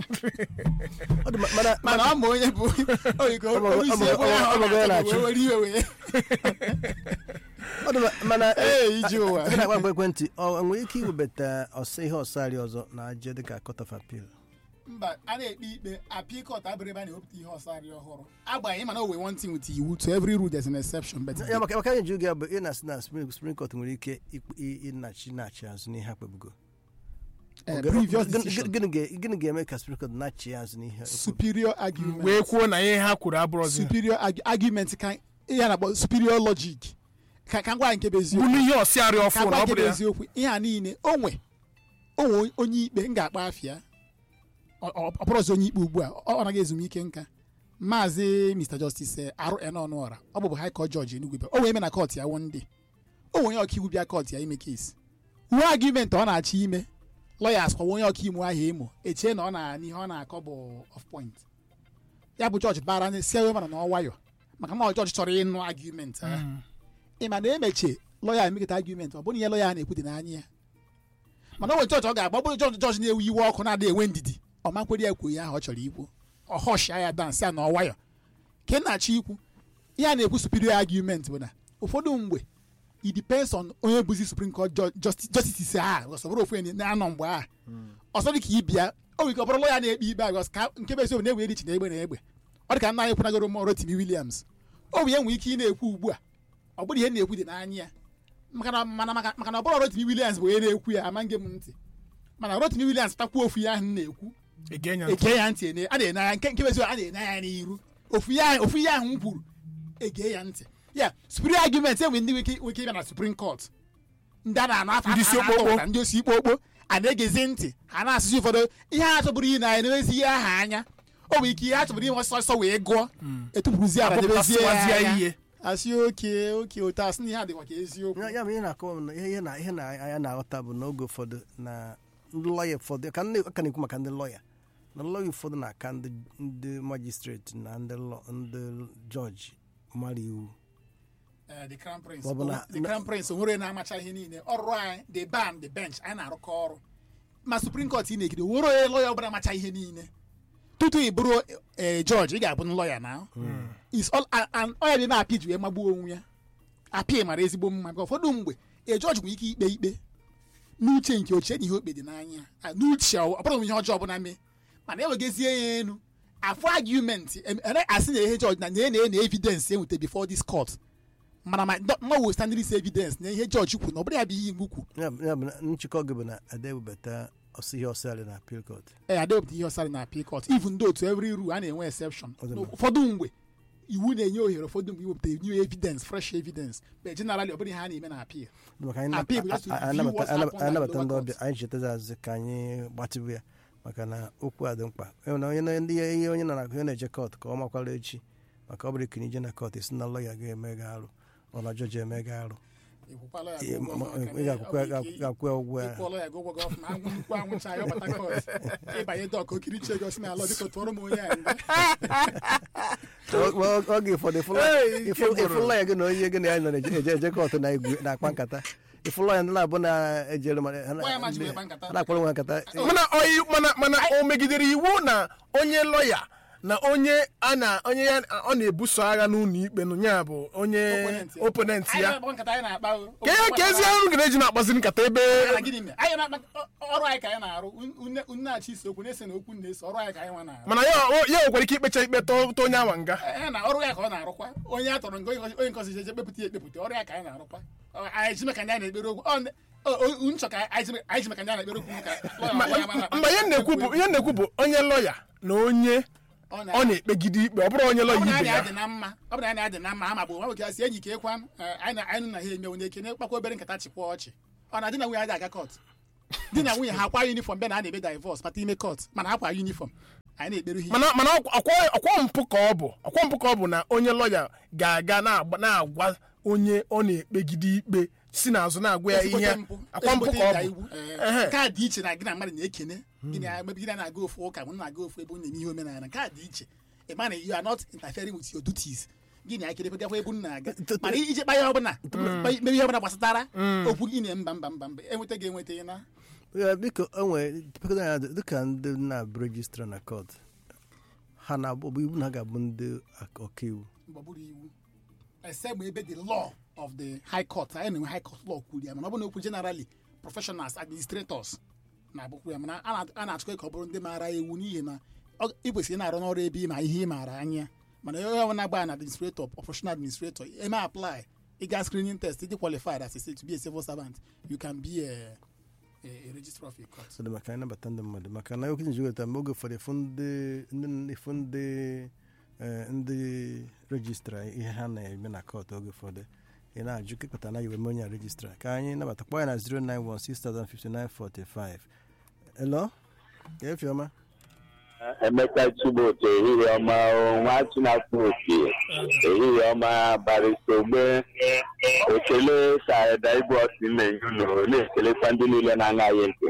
Ọ dị ma- mana mana ọ ma onye bụ oyiko Ọ bụ- onye isi ọ bụ- ebe onye ahụ ọ bụ- ọ bụ- ọ na-achọ na-achụ. wee were iwe wee ọ dị ma- mana ee iji ụwa ebe na-agba mgbe ekwentị ọ nwere ike iwebata ọsọ ihe ọsarị ọzọ na aje dịka court of appeal mba a na-ekpe ikpe apikọt abụrụ ebe a na-ewepụta ihe ọsarị ọhụrụ agbanyeghị mana o wee one thing with iwu to every rule there's an exception but ya maka maka anyị ji oge bụ ị na-asị na Supreme Supreme Court nwere ike ikpe- ị- ịnachi nachi azụ n'ihe akpebugo eh, previous Gịnị- decision gịnị ga- gịnị ga-eme ka Supreme Court nachi azụ n'ihe superior argument wee kwuo na ihe ha kwuru abụrụzi superior argu- argument ka ihe a na-akpọ superior logic ka ka ngwa nke bụ bụ eziokwu n'ihe ọsịarị ka ọfụ na ngwa ọ nke bụrụ bụ ya eziokwu ihe a niile onwe onwe onye ikpe m ga-akpa afịa ọ- ọ ọ bụrụzi onye ikpe ugbu a ọ ọ naghị ezumike nka maazị mr justice rn ọnụọra ọ bụbụ high court judge enugwu o wee eme na kọt ya one day o nwere onye ọkaiwu bịa kọt ya ime kesi uwe argument ọ na-achọ ime lawyers kọwa onye ọkaiwu ahụ emo echie na ọ na n'ihe ọ na-akọ bụ of point ya bụ jọji bara ndị si ewe mana na ọ nwayọ maka na ọ jọji chọrọ ịnụ argument ahụ ị ma na emechie lọya emekọta argument ọ bụrụ ihe lọya na-ekwu dị n'anya ya mana o nwere jọji ọ ga-agba ọ bụrụ jọji jọji na-ewe iwe ọkụ na-adịghị enwe ndidi ọ makwere ya kwuo ihe ahụ ọ chọrọ ikwu ọ họshịa ya dansị ya na ọ nwayọ ka ị na-achọ ikwu ihe a na-ekwu superior argument bụ na ụfọdụ mgbe it depends on onye bụzi supreme court ju- justi- justice a ọ bụrụ ofu onye na-anọ mgbe a ọsọ dị ka ịbịa o nwere ike ọ bụrụ lọya na-ekpe ikpe a ka nke bụ eziokwu na-ewe erichi na egbe na egbe ọ dị ka nna anyị kwunagoro m Rotimi Williams o bụ ihe nwere ike ị na-ekwu ugbu a ọ bụrụ ihe m na-ekwu dị n'anya ya maka na mana maka maka na ọ bụrụ Rotimi Williams bụ onye na-ekwu ya ama nge m ntị mana Rotimi Williams takwuo ofu ya ahụ m na-ekwu ege nya ntị. ege ya ntị ene- a na-ene anya nke nke bụ eziokwu a na-ene anya n'iru ofu ya ofu ya ahụ m kwuru ege ya ntị ya superior argument enwe ndị nwere ike nwere ike ịbịa na Supreme Court ndị a na-anụ afa Ndị isi a na-atọ okpokpo. ụta, ndị osi ikpokpo a na-egezi ntị ha na-asụsụ ụfọdụ ihe a chọbụrụ ị na-enwezi ihe aha anya o nwere ike ihe a chọbụrụ inwe ọsọ ọsọ wee gụọ etupụrụzi ala debezie ya Akpọpụtasịwazie anya ihe asị oke oke otu asị na ihe a dịkwa ka eziokwu ya ya bụ ihe na-akọwa m na ihe ihe na ihe na anya na-aghọta bụ n'oge ụfọdụ na ndị lọya ụfọdụ ka ndị ka na-ekwu maka ndị lọya na lọya ụfọdụ na-aka ndị ndị majistreti na ndị lọ- ndị jọji mara iwu Eh, the crown prince Ọ bụ na- the crown prince onwere na-amacha ihe niile ọrụ anyị the ban the bench anyị na-arụkọ ọrụ ma supreme court ị na-ekide onwere onye lọya ọbụla amacha ihe niile tutu ị bụrụ eh, judge ị ga-abụ lọya na is all and- and ọ ya dị na-apị ji wee magbuo onwe ya apị mara ezigbo mma maka ụfọdụ mgbe e jọji nwere ike ikpe ikpe n'uche nke ochie na ihe okpe dị n'anya Ah, n'uche ọ bụrụ ihe ọjọọ ọbụla mee mana ewegezie ya enu afọ argument em- ere- asị na ihe jọji na na na evidence enweta before this court mana ma nwa standing this evidence na ihe jọji kwu na ọ bụrụ ya bụ ihe iwu kwu ya bụ ya bụ na nchịkọ gị bụ na adewebata ọsọ ihe ọsọ na appeal court ee adepụta ihe ọsara na appeal court even though to every rule a na-enwe exception Ọ dị mma. ụfọdụ mgbe iwu na-enye ohere ụfọdụ mgbe iwepụta new evidence fresh evidence but generally ọ bụrụ ihe a na-eme na appeal maka anyị Appeal bụ just to a- a- view anabata- what's anabata happened at anabata lower ndị court. ọbịa anyị chetazi azụ ka anyị gbatịbụ ya maka na okwu a dị mkpa E nwere onye na- ndị ihe onye nọ na onye na-eje kọt ka ọ makwara echi maka ọ bụrụ ikiri ije na kọt esi na lọya ga-eme gị arụ ọ na jọji eme gị arụ Ekwukwala ya Ị ụgwọ ma- ọfụma, ị ka ga-akwụ ọ ya- bụ ike- ga-akwụ ya ụgwọ ya ịkwụọla ya gị ụgwọ gị ọfụma anwụ nnukwu anwụcha ya ọbata kọt ịbanye dọk okiriche gị ọsị na ala biko tụọrọ m onye a nga Ọ- ọ- oge ụfọdụ Hey, ike gwụrụ. ịfụla ya gị na onye gị na ya nọ na-eje eje- eje kọt na igwe na-akpa nkata ịfụla ya ndị na-abụ na-ejere ma- ha na- Nwa ya ma ji wee kpa nkata. ha na-akpọrọ nwa nkata mana oyi mana mana o megidere iwu na onye lọya na onye a na onye ya ọ na-ebuso agha n'ụlọ ikpe nụ ya bụ onye Opponent ya. oponent Anyị ya na-akpa nkata anyị na-akpa o. ka ya ka ezi ọrụ ga-eji na-akpazi nkata ebe Mana gịnị mere? anyị na-akpa ọrụ anyị ka anyị na-arụ nne nnachi isi okwu na-ese na okwu na-ese ọrụ anyị ka anyị nwa na-arụ mana ya ya nwekwara ike ikpecha ikpe tọọ tọọ onye awa nga ee na ọrụ ya ka ọ na-arụkwa onye a tọrọ nga onye nkọzi- onye nkọzi jeje kpepụta ya ekpepụta ọrụ ya ka anyị na-arụkwa Ọ, anyị ji maka ndị anyị na-ekpere okwu Ọ, ndị- O- o- nchọ ka anyị ji- anyị ji maka ndị a na-ekpere okwu ka lawyer Ma- gwa ya mana- mgbe ihe na-ekwu bụ ihe na-ekwu bụ onye lọya na onye Ọ na- ọ na-ekpegide ikpe ọ bụrụ onye ọ lọya bụ na ibe anyị ya adị na mma ọ bụ na anyị adị na mma ama bụ nwa nwoke asị enyi ka ekwa anyị na anyị nụ na ha eme onye ekene kpakwa obere nkata chịkwa ọchị ọ na di na nwunye adị aga kọt di na nwunye ha akwa yunifọm bịa na a na-eme divọs mata ime kọt mana akwa yunifọm anyị na-ekpere ha mana mana ọkwa ọkwa mpụ ka ọ bụ ọkwa mpụ ka ọ bụ na onye lọya ga-aga na-agba- na-agwa onye ọ na-ekpegide ikpe si n'azụ na-agwa ya ihe Ezigbote mpụ. akwa mpụ Ezigbote ka ọ ịda bụ iwu. Ee, Ehe. nke a dị iche na gị na mmadụ na-ekene gị na maybe gị na na-aga ofu ụka mụ na-aga ofu ebe unu na-eme ihe omenala nke a dị iche ị ma na you are not interfering with your duties gị na ekele gafọ ebe unu na-aga mana ije kpa ihe ọbụla mere ihe ọbụla gbasatara okwu gị na mba mba mba mba enweta gị enweta ị na Ya, biko onwe pekọta ya dịka ndị na-abụ rejistra na kọt ha na-abụ ọ bụ iwu na ha ga-abụ ndị ak- ọkaiwu mgbe ọ bụrụ iwu except ma ebe the law of the high court anyị na-enwe high court law kwuru ya mana ọ bụrụ na okwu generally professionals administrators na-abụkwu ya mana a na- a na-achọkwa ka ọ bụrụ ndị maara iwu n'ihi na ọ- ị kwesịrị ịna-arụ n'ọrụ ebe ị ma ihe ị maara anya mana onye ọbụla na-agba na administrator professional administrator eme apply ị ga screening test ịdị qualified as a to be a civil servant you can be a, a, a registrar of a court so dị maka anyị nabata ndị mmadụ maka na okwu nji weta mgbe oge ụfọdụ ịfụ ndị ndị ịfụ ndị eh, ndị rejistra ihe ha na-eme na kọt oge ụfọdụ ị na-ajụ kekọta na iwe onye rejistra ka anyị nabata kpọọ ya na 091605945 elo efiọma emeka chibụtọ ehihie ọma o, nwa chinafọ oke ehihie ọma barịsta ogbe ekele ka eda igwe ọsị na-enye unu na-ekelekwa ndị niile na-anaghị ntị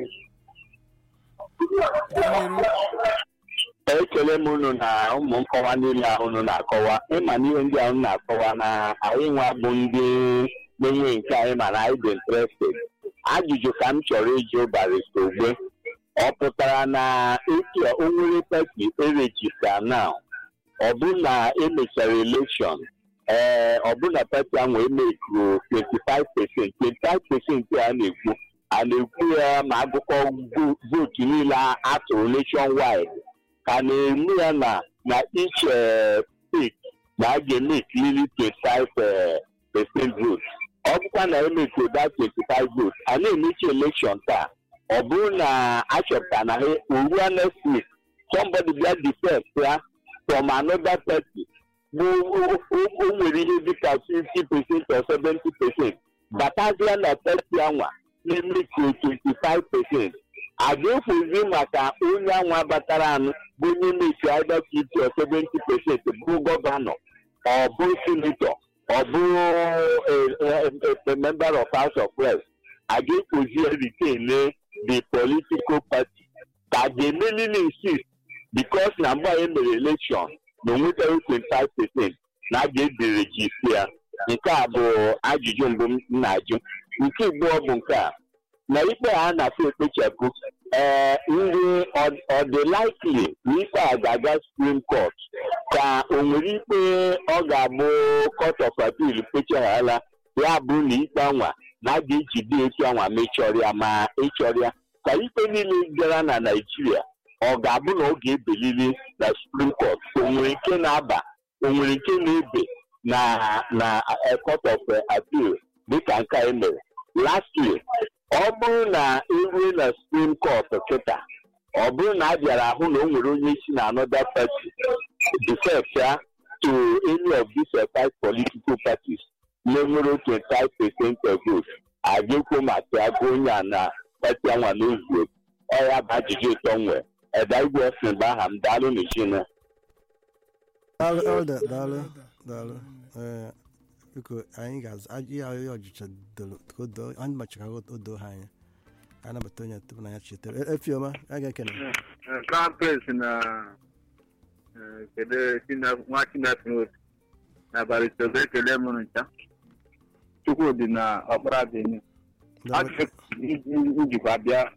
ekele m unu na ụmụ nkọwa niile ahụ unu na-akọwa ịma na ihe ndị ahụ unu na-akọwa na anyị nwa bụ ndị na-enwe nke anyị ma na anyị dị interested ajụjụ ka m chọrọ ịjụ barịsta ogbe ọ pụtara na etu o nwere pati erejista na ọ bụ na emechara elekshọn ee ọ bụ na pati ahụ emekuru 25 pesent 25 pesent a na-ekwu a na-ekwu ya ma agụkọ vo- vootu niile a tụrụ nation wide ka na-eme ya na na each eh, state na a ga-eme ikiriri 25 eh, percent vote ọ bụkwa na emekuru that 25 vote a na-emechi elekshọn taa ọ bụrụ na achọpụta na ha oruo next week somebody bịa defect ya from another party bụ o- o o nwere ihe dịka 50 percent or 70 percent batazia na party anwa na-eme ka 25 percent a ga-efuzi maka onye anwa batara anụ bụ onye meki either 50 or 70 percent bụ gọvanọ ọ bụ senator ọ bụ a member of house of reps a ga-ekpozi retain the political party ka ga-emelili insist because na mgbe anyị mere election na onwetaghị 25 percent na a ga-edirejisi ya nke a bụ ajụjụ mbụ m na-ajụ nke abụọ bụ nke a na ikpe a na-afụ ekpechapụ ee ndị ọ- ọ dị likely na ikpe a ga-aga supreme court ka o nwere ikpe ọ ga-abụ court of appeal kpechaghala ya bụ na ikpe anwa na a ga-ejide etu anwa mechọrọ ya ma ịchọrọ ya ka ikpe niile gara na naijiria ọ ga-abụ na ọ ga-ebeliri na supreme court o nwere nke na-aba o nwere nke na-ebe na na eh, court of eh, appeal dịka nke anyị mere lastly ọ bụrụ na erue na supreme court kịta ọ bụrụ na a bịara ahụ na o nwere onye si na another party defect ya to any of these uh, five political parties na-enwere 25 percent of votes a ga-ekwo maka agụ onye a na pati anwa n'ozuo ọ ya bụ ajụjụ ịtọ nwee eda igwe ọsìn bụ aha m daalụ n'ijina daalụ elda daalụ daalụ ee biko anyị ga-azụ aj- ihe ahụ ọjụcha doro ka o doo anyị machara ka o doo ha anya anyị nabata onye tupu na ya chetara E- efioma a ga-ekene crown prince na eh, kedu China- nwa chinafrot na baritobe ekele m ncha chukwudị na ọkpara benin Daalụ. ajụjụ njikwa bịa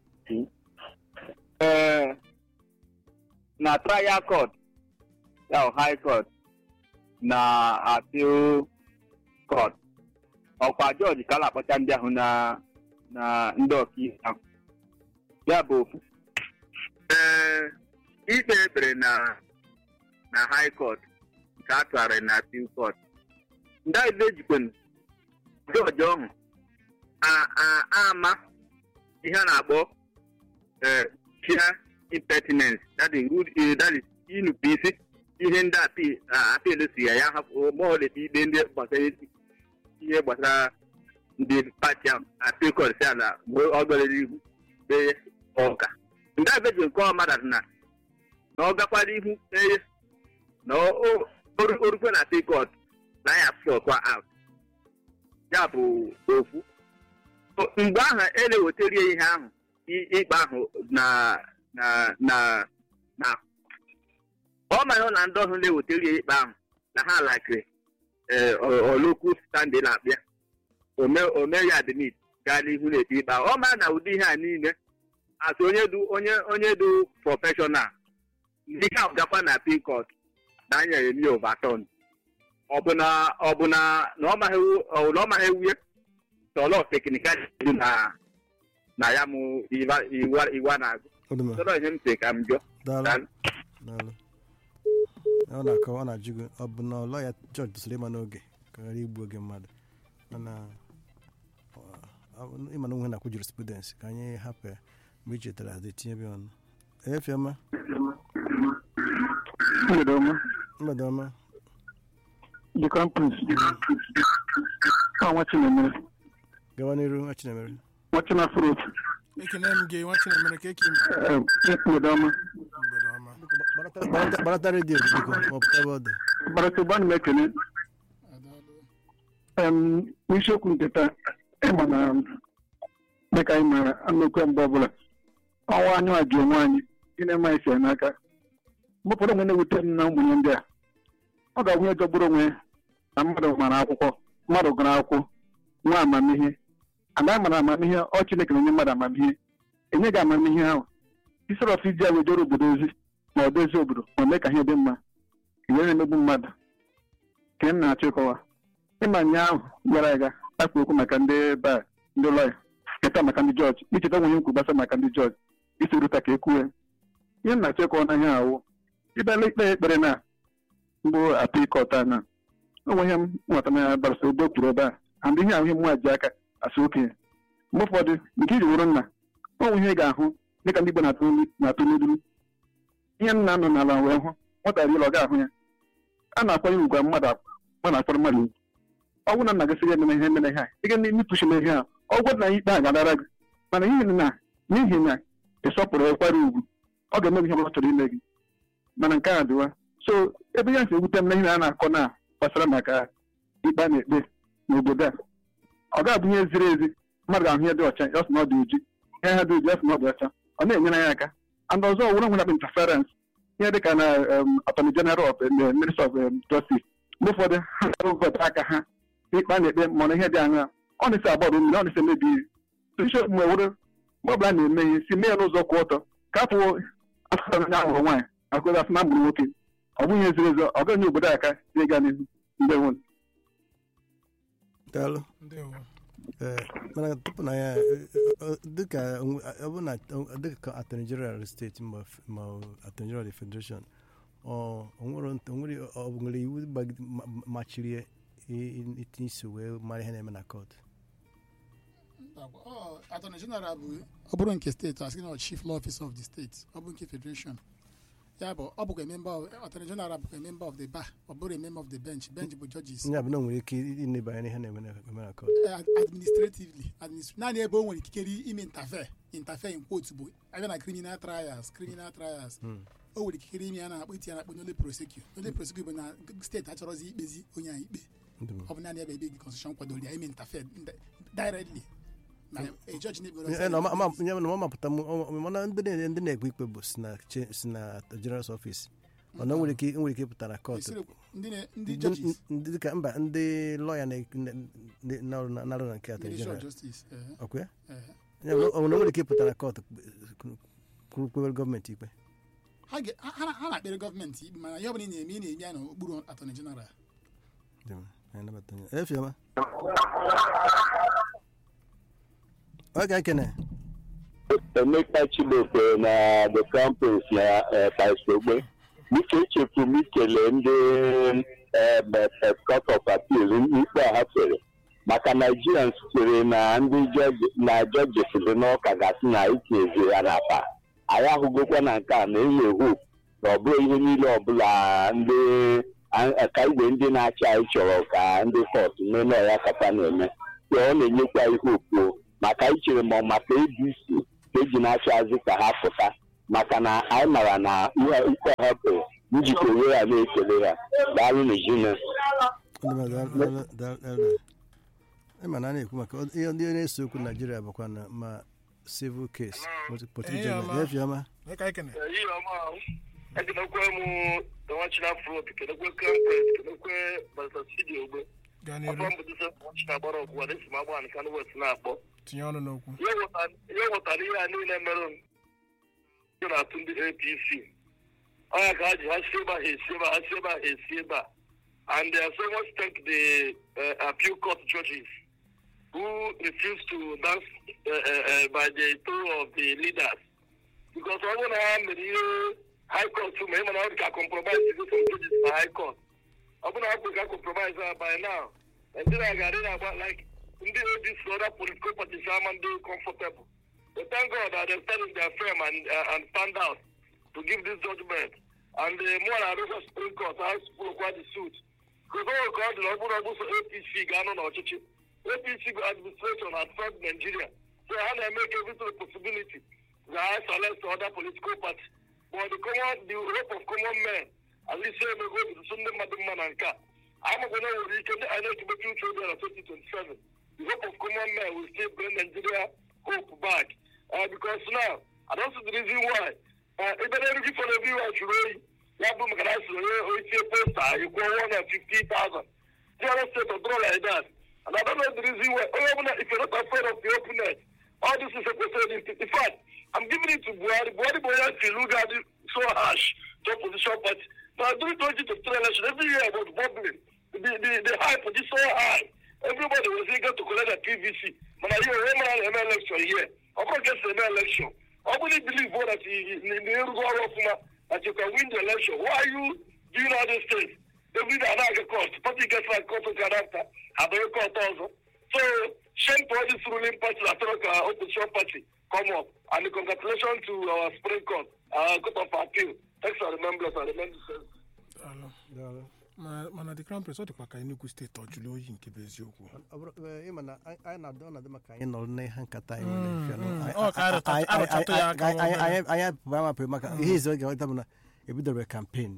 ee na trial court ya high court na appeal court ọkwa jọji ka a na-akpọcha ndị ahụ na na ndị ọkaikpe ahụ ya bụ ofu ee ikpe ekpere na na high court nke a tụgharịrị na appeal court ndị anyị ejikwana jọji ọhụ a- a- ama ihe a na-akpọ eh, sheer impertinence that is rude eh, that is inupu isi ihe ndị api- a- apil si ya ya hapụ ma ọ na-ekpe ikpe ndị gbasara ihe gbasara ndị pati ahụ apil kọt si ala mgbe ọ gara ihu kpee ọka ndị abeji nke ọmada na na ọ gakwara ihu kpee na o- o- oru- orukwe na apil kọt na ya flọkwa out ya bụ ofu O- mgbe ahụ e na-ewetara ya ihe ahụ i- ikpe ahụ na na na na ọ mara na ndị ọhụrụ na-ewetara ya ikpe ahụ na ha lakịrị olokwu standị na-akpịa ome ya admit gaa n'ihu na-ekpe ikpe ahụ ọ mara na ụdị ihe a niile atụ onye du onye onye du prọfeshọnal ndị ahụ gakwa na pikọt na anyere mi overturn ọ bụ na ọ bụ na na ọ maghị ewu- ọ bụ na ọ maghị ewuye tọlọ teknikal dị na na ya mụ iwa iwa iwa na-agụ Ọ dị mma. tọlọ ihe m sị ka m jụọ Daalụ. Daalụ. Daalụ. ọ na-akọwa ọ na-ajụ gị ọ bụ na ọlọ ya jọji tụsịrị ịma n'oge ka ghara igbu oge mmadụ mana ọ- ọ- ịma na onwe na-akwụ jurisprudence ka anyị hapụ ya mgbe i chetara adị tinye bịa ọnụ efiọma mgbede ọma mgbede ọma the campus ọ nwa chinemere gawa n'iru nwa chinemere nwa chinafụrụ otu ekene m gị nwa chinemere ka eke ime Eh, mgbede ọma mgbede ọma Gbarata- gbarata- gbarata redio gị biko ma ọ pụta ebe ọ dị barata ụba na m ekene adaalụ Em, n'isiokwu nke taa ịma na dịka anyị maara anụkwe mgbe ọbụla ọnwa anyị ajụ onwe anyị gịnị eme anyị si ya n'aka mgbe ụfọdụ onwe na-ewute m na ụmụnye ndị a ọ ga-abụ onye jọgburu onwe ya na mmadụ mara akwụkwọ mmadụ gụrụ akwụkwọ nwa amamihe anaghị mara amamihe ọ Chineke na-enye mmadụ amamihe enye gị amamihe ahụ isoro ọfụ iji ya wejere obodo ozi ma ọ dozie obodo ma mee ka ihe dị mma ihe na-emegbu mmadụ ka m na-achọ ịkọwa ịma nya ahụ gara aga akpa okwu maka ndị ba ndị lọya keta maka ndị jọji icheta nwunye nkwu gbasa maka ndị jọji isi ruta ka ekwuwe ihe m na-achọ ịkọwa na ihe awụ ịbịala ikpe ekpere na mbụ apịkọt na onwe ihe m nwata na barasa odo kwuru ebe a and ihe ahụ ihe mwa ji aka asị okenye mgbe ụfọdụ nke iji wụrụ nna onwe ihe ị ga-ahụ dịka ndị Igbo na-atụ nri- na-atụ n'iduru ihe m na-anọ n'ala wee hụ nwata riela ọ ga-ahụ ya a na-akwanye ugwu mmadụ akwa mmadụ akpọrọ mmadụ ugwu ọ bụrụ na nna gị sị gị emena ihe emena ihe a ị ga n'ipụchila ihe a ọgwụ na ikpe a ga-adara gị mana n'ihi na n'ihi na ị sọpụrụ ekwara ugwu ọ ga-eme gị ihe ọ chọrọ ime gị mana nke a dịwa so ebe ya si ewute m na ihe a na-akọ na gbasara maka ikpe a na-ekpe n'obodo a ọ ga-abụ ihe ziri ezi mmadụ ga-ahụ ihe dị ọcha ya sị na ọ dị oji ihe ha dị oji ya sị na ọ dị ọcha ọ na-enyere ya aka and ọzọ wụrụ nwere interference ihe dịka na um, attorney general of um, minister of um, justice mgbe ụfọdụ ha na-ewepụta aka ha n'ikpe a na-ekpe mana ihe dị anya ọ na-esi agbọrọ mmiri ọ na-esi emebi ihe bishọp mgbe were mgbe ọbụla na-eme ihe si mee ya n'ụzọ kwụ ọtọ ka afọ asụsụ anya ahụrụ nwaanyị akụzi asị na mụrụ nwoke ọ bụghị ihe ziri ezi ọ gaghị obodo aka ịga n'ihu mgbe nwere daalụ ndewo Ee, mana tupu na ya eh, eh, dịka onwe- ọ bụ na ọ- dịka attorney general steeti ma f- ma attorney general federation ọ o nwere nt- o nwere ọ bụ nwere iwu gbagide- ma- ma- machiri ya i- i- itinye isi wee mara ihe na-eme na kọt Ọ, attorney general bụ ọ bụrụ nke steeti asị na chief law officer of the state ọ bụ nke federation ya bụ ọ bụkwa member of attorney general bụkwa member of the bar ọ bụrụ member of the bench bench bụ judges ya bụ na o nwere ike ịneba anya n'ihe na-eme na eme na kọt Eh, administratively administ- naanị ebe o nwere ikikere ime interfere interfere in quote bụ abịa na criminal trials criminal trials o nwere ikikere ime ya na-akpọ iti ya na-akpọ n'ole prosecute n'ole prosecute bụ na steeti achọrọzi ikpezi onye a ikpe Ndị m- ọ bụ naanị ebe ebe the constitution kwadoro ya ime interfere ndi- directly na a judge na-ekpere Ya na ọma- ama- ya na ọ mapụta m ọ- ọ- mana ndị na- ndị na-ekpe ikpe bụ si na che- si na general's office mana o nwere ike o nwere ike ịpụta na kọt Esiri- ndị na- ndị ndị judges ndị dịka mba ndị lọya na-arụ na nke attorney ministry of general justice eh, ọkwa ya eh. Ya bụ, ọ nwere ike ịpụta na kọt kwuru kwere gọọmenti ikpe ha ga- ha- ha ha na-akpere gọọmenti ikpe mana ihe ọbụla ị na-eme ị na-eme ya n'okpuru attorney general Dị mma, anyị nabata ya. efioma ọ ga-ekene emeka chibokwe na the campus na paisogbe ike echefu m ikele ndị em, eh, court of appeal ikpe a ha fere maka naijirians chere na ndị jọji- na jọjis dị n'ụka gasị na itinyezi ya n'akpa anyị ahụgokwa na nke a na enwe hope na ọ bụrụ ihe niile ọbụla ndị a- ka igwe ndị na-achị anyị chọrọ ka ndị kọt mee ya kata na-eme so ọ na-enyekwa ihe okpo maka anyị chere ma ọ maka abc ka eji na-achị azụ ka ha pụta maka na anyị mara na ihe ikpe ha bụ njikọ onwe ya na-ekele ha daalụ n'ezinụlọ ịma na a na-ekwu maka ọ- ihe ndị na-ese okwu naijiria bụkwa na ma civil case Ehihie ọma. efiọma Onye ka anyị kene ihe ọma ahụ ekenekwe m dọwachina frot kenekwe krampet kenekwe basasidi ogbe gaa afọ n'iru mbụdịse wachina gbara ọgwụ a na-esi m agba nke anụ west na-akpọ tinye ọnụ n'okwu ihe ghọtara- ihe ghọtara ihe a niile mere ndị na-atụ ndị apc ọnya ka ha ji ha si ebe a ha esi ebe a ha si ebe a ha esi ebe a and they are so much thank the uh, appeal court judges who refused to dance uh, uh, uh, by the toe of the leaders because ọ bụrụ na ha mere ihe high court ma ịma na ọ dị ka compromise go some judges na high court ọ bụrụ na ha kwere ka compromise ha by now Nigeria ga-adị na-agba like ndị ADC other political parties ama ndị comfortable but thank God that they stand in their firm and, uh, and stand out to give this judgment and uh, more na arụkwa Supreme Court ha spụrụkwa the suit because ọ ka ọ dị na ọ bụrụ na ọ bụ so APC ga-anọ n'ọchịchị APC bụ administration at first Nigeria so ha na-eme ka everything a possibility na ha select other political party but the common the hope of common men at least say emego obidoso ndị mmadụ mma na nke a amakwa na nwere ike ndị INEC meke uche obi na 2027 the hope of common men will still bring Nigeria hope back uh, because now I don't see the reason why uh, ebe na erigi for everyone jụrụ oyi ya bụ maka na a sịrị onye oitie posta ịkwụọ 150,000 the other state of dollar like that and I don't know the reason why onye ọbụla if you're not afraid of the openness all this is a question in fact I'm giving it to Buhari Buhari bụ onye si Luga dị so harsh to opposition party now during 2023 election every year was bubbling the the the hype was so high everybody was eager to collect their PVC mana ihe onye mara na-eme election here ọ bụrụ ka esi eme election ọ bụrụ believe vote that na-erugo ọrụ ọfụma that you can win the election why are you doing all these things every day anaghị cost party gets like cost ka after abụghị cost ọzọ so shame to all this ruling party that atọrọ ka opposition party come up and congratulations to our supreme court our court of appeal thanks for the members and the members Daalụ. Ma- mana the crown prince ọ dịkwa ka Enugu steeti ọ jụrụ oyi nke bụ eziokwu Ọ bụrụ- ee, ịma na anyị anyị na-adị ọ na-adị maka anyị nọrọ n'ihe nkata anyị nwere efe anụ. Anyị- Ọ ka arụta- anyị- anyị- arụtatụ ya aka anyị- anyị- nwa anyị- anyị apụghị amapụghị maka ihe izu oge ọta bụ na ebidoro kampen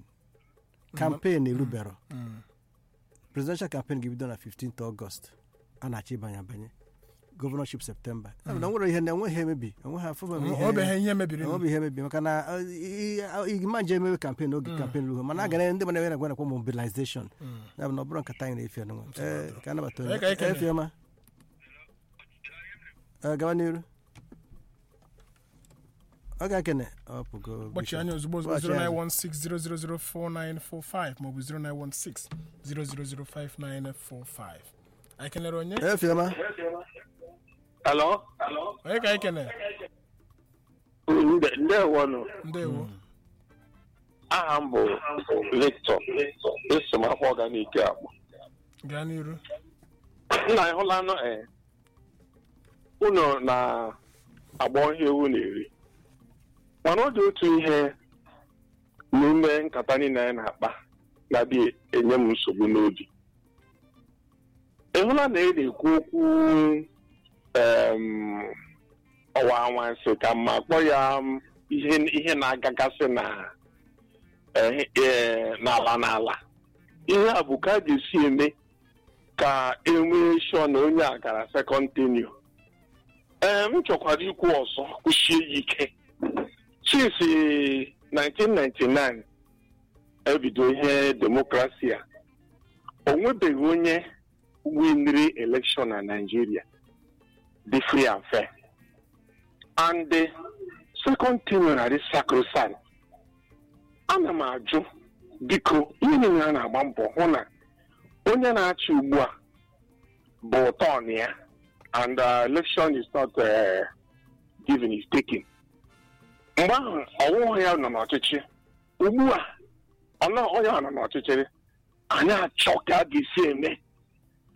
kampen erubero presidential campaign ga-ebido na 15th August a na-achọ ịbanye abanye gọvanọship septemba Ya bụ na nwere ihe na enweghị emebi enweghị afọ ọ bụ ihe mebiiri ọ bụ ihe emebi maka na igima nje emewe kampen oge kampen ruo mana a gara ndị mana ewere agwa nakwa mobilization ya bụ na ọ bụrụ nkata anyị na-efe anụnwa ee ka anabata Ee, ka anyị kene. efiọma gawa n'iru ọ ga-ekene ọ pụgo kpọchi anya ozugbo ozugbo Kpọchi anya. 09160004945 maọbụ 09160005945 anyị kenere onye efiọma Hello? onye ka anyị kene Nde- ndewonu ndewo aha m bụ Victor eso m afọ ọganike akpọ gaa n'iru nna anyị hụlanụ ee unu na-agba ihe ewu na-eri mana ọ dị otu ihe n'ime nkata niile anyị na-akpa na-adị enye m nsogbu n'obi ị hụla na ị na-ekwu okwu em, ọwa anwansị ka mma kpọ ya m, ihe ihe na-agagasị na eh, eh, n'ala n'ala ihe a bụ ka a ga-esi eme ka enwee shọ na onye a gara sekọnd tenio ee m chọkwara ikwu ọzọ kwụchie ya ike since 1999 ebido ihe demokrasi a o nwebeghị onye winri elekshọn na Naịjirịa dị free and fair and the second tenio na-adị sacrosanct ana m ajụ biko ihe niile a na-agba mbọ hụ na onye na-achị ugbu a bụ tọn ya and uh, election is not uh, given is taken mgbe ahụ ọwụwa ya nọ n'ọchịchị ugbu a ọnụ onye a nọ n'ọchịchị anyị achọ ka a ga-esi eme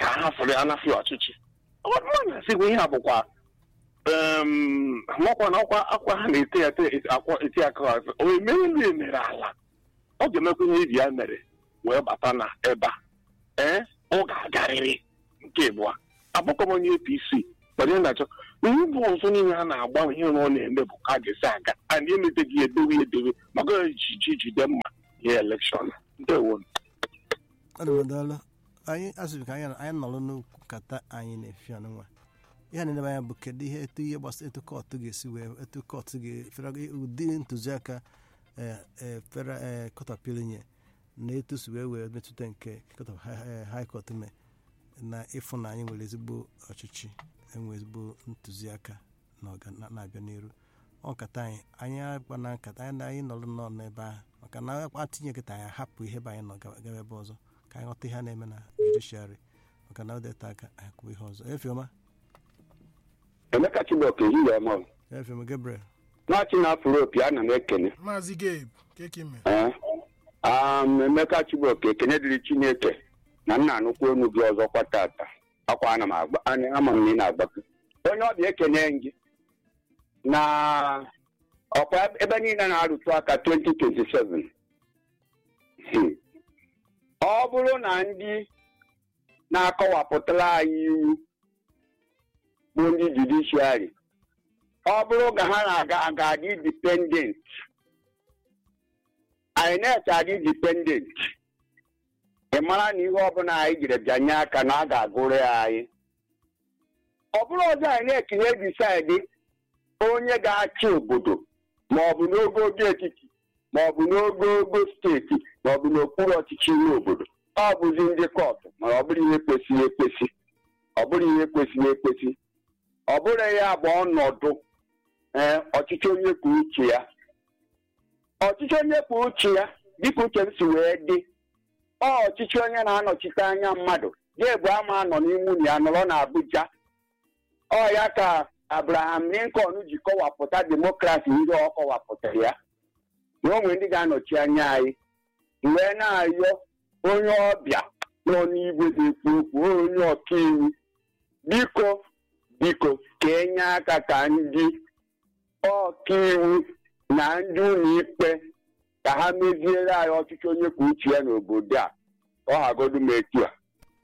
ka ha fụrụ ya nafe ọchịchị ọbụrụ na-asịgwa ihe a bụkwa em, makwa na ọkwa akwa ha na-ete ya ete- akwa eti aka azụ o emere ndị emere ala ọ ga-emekwa ihe ibi ya mere wee bata na ebe a ee ọ ga-agarịrị nke abụọ abụkọ m onye apc mana ihe na-achọ ihe bụ ọzọ niile a na-agba ihe ọ na-eme bụ ka a ga-esi aga a na-emeteghị ya edowe ya edowe maka ejiji jide mma ihe elekshọn ndewo ọdụmọdụọlụ anyị asịrị ka anyị anyị nọrọ n'okwu nkata anyị na-efi ọnụnwa ihe na-edebe anya bụ kedu ihe etu ihe gbasara etu kọtụ ga-esi wee etu kọtụ ga-efere ụdị ntụziaka fere kọtapil nye na etu si wee wee metụta nke high court mee na ịfụ na anyị nwere ezigbo ọchịchị enwe ezigbo ntụziaka na ọga- na- na-abịa n'iru ọ nkata anyị anyị agba na nkata anyị na anyị nọrọ nnọọ n'ebe ahụ maka na atinye nkịta anyị hapụ ihe bụ anyị nọ gawa gawa ebe ọzọ ka anyị ghọta ihe a na-eme na judishiarị maka na ọ dịta aka anyị kwuo ihe ọzọ efioma emeka chibok ehihie ọma efioma gabriel na-achị na afro opi ana m ekene maazị gabe kekime Ee. Um, emeka chibok ekene dịrị chineke na nna anụkwu onu gị ọzọkwa tata akwa ana m agba ana- ama m na ị na-agbapụ onye ọbịa ekene gị na ọkwa ebe niile na-arụtụ aka 2027 Hmm. ọ bụrụ na ndị na-akọwapụtara anyị iwu bụ ndị judishiari ọ bụrụ ka ha na-aga aga adị dipendent INEC adị dipendent ị mara na ihe ọbụla anyị jiri bịanye aka na a ga-agụrụ ya anyị ọ bụrụ ọzọ INEC na-ebisaịdị onye ga-achị obodo ma ọ bụ n'ogogo etiti ma ọ bụ n'ogogo steeti ma ọ bụ n'okpuru ọchịchị ime obodo ọ bụzi ndị kọtụ mana ọ bụrụ ihe kwesịrị ekwesị ọ bụrụ ihe kwesịrị ekwesị ọ bụrụ ya bụ ọnọdụ ee ọchịchị onye kwuo uche ya ọchịchị onye kwuo uche ya dịka uche m si wee dị ọ ọchịchị onye na-anọchite anya mmadụ ya bụ ama anọ n'ime ụlọ ya nọrọ n'Abuja ọ ya ka Abraham Lincoln ji kọwapụta demokrasi ihe ọ kọwapụtara ya na o nwere ndị ga-anọchi anya anyị wee na-ayọ onye ọbịa nọ n'igwe na-ekwu okwu onye ọkaiwu biko biko ka enye aka ka ndị ọkaiwu na ndị ụlọ ikpe ka ha meziere anyị ọchịchị onye kwuo uche ya n'obodo a ọ hagodu m etu a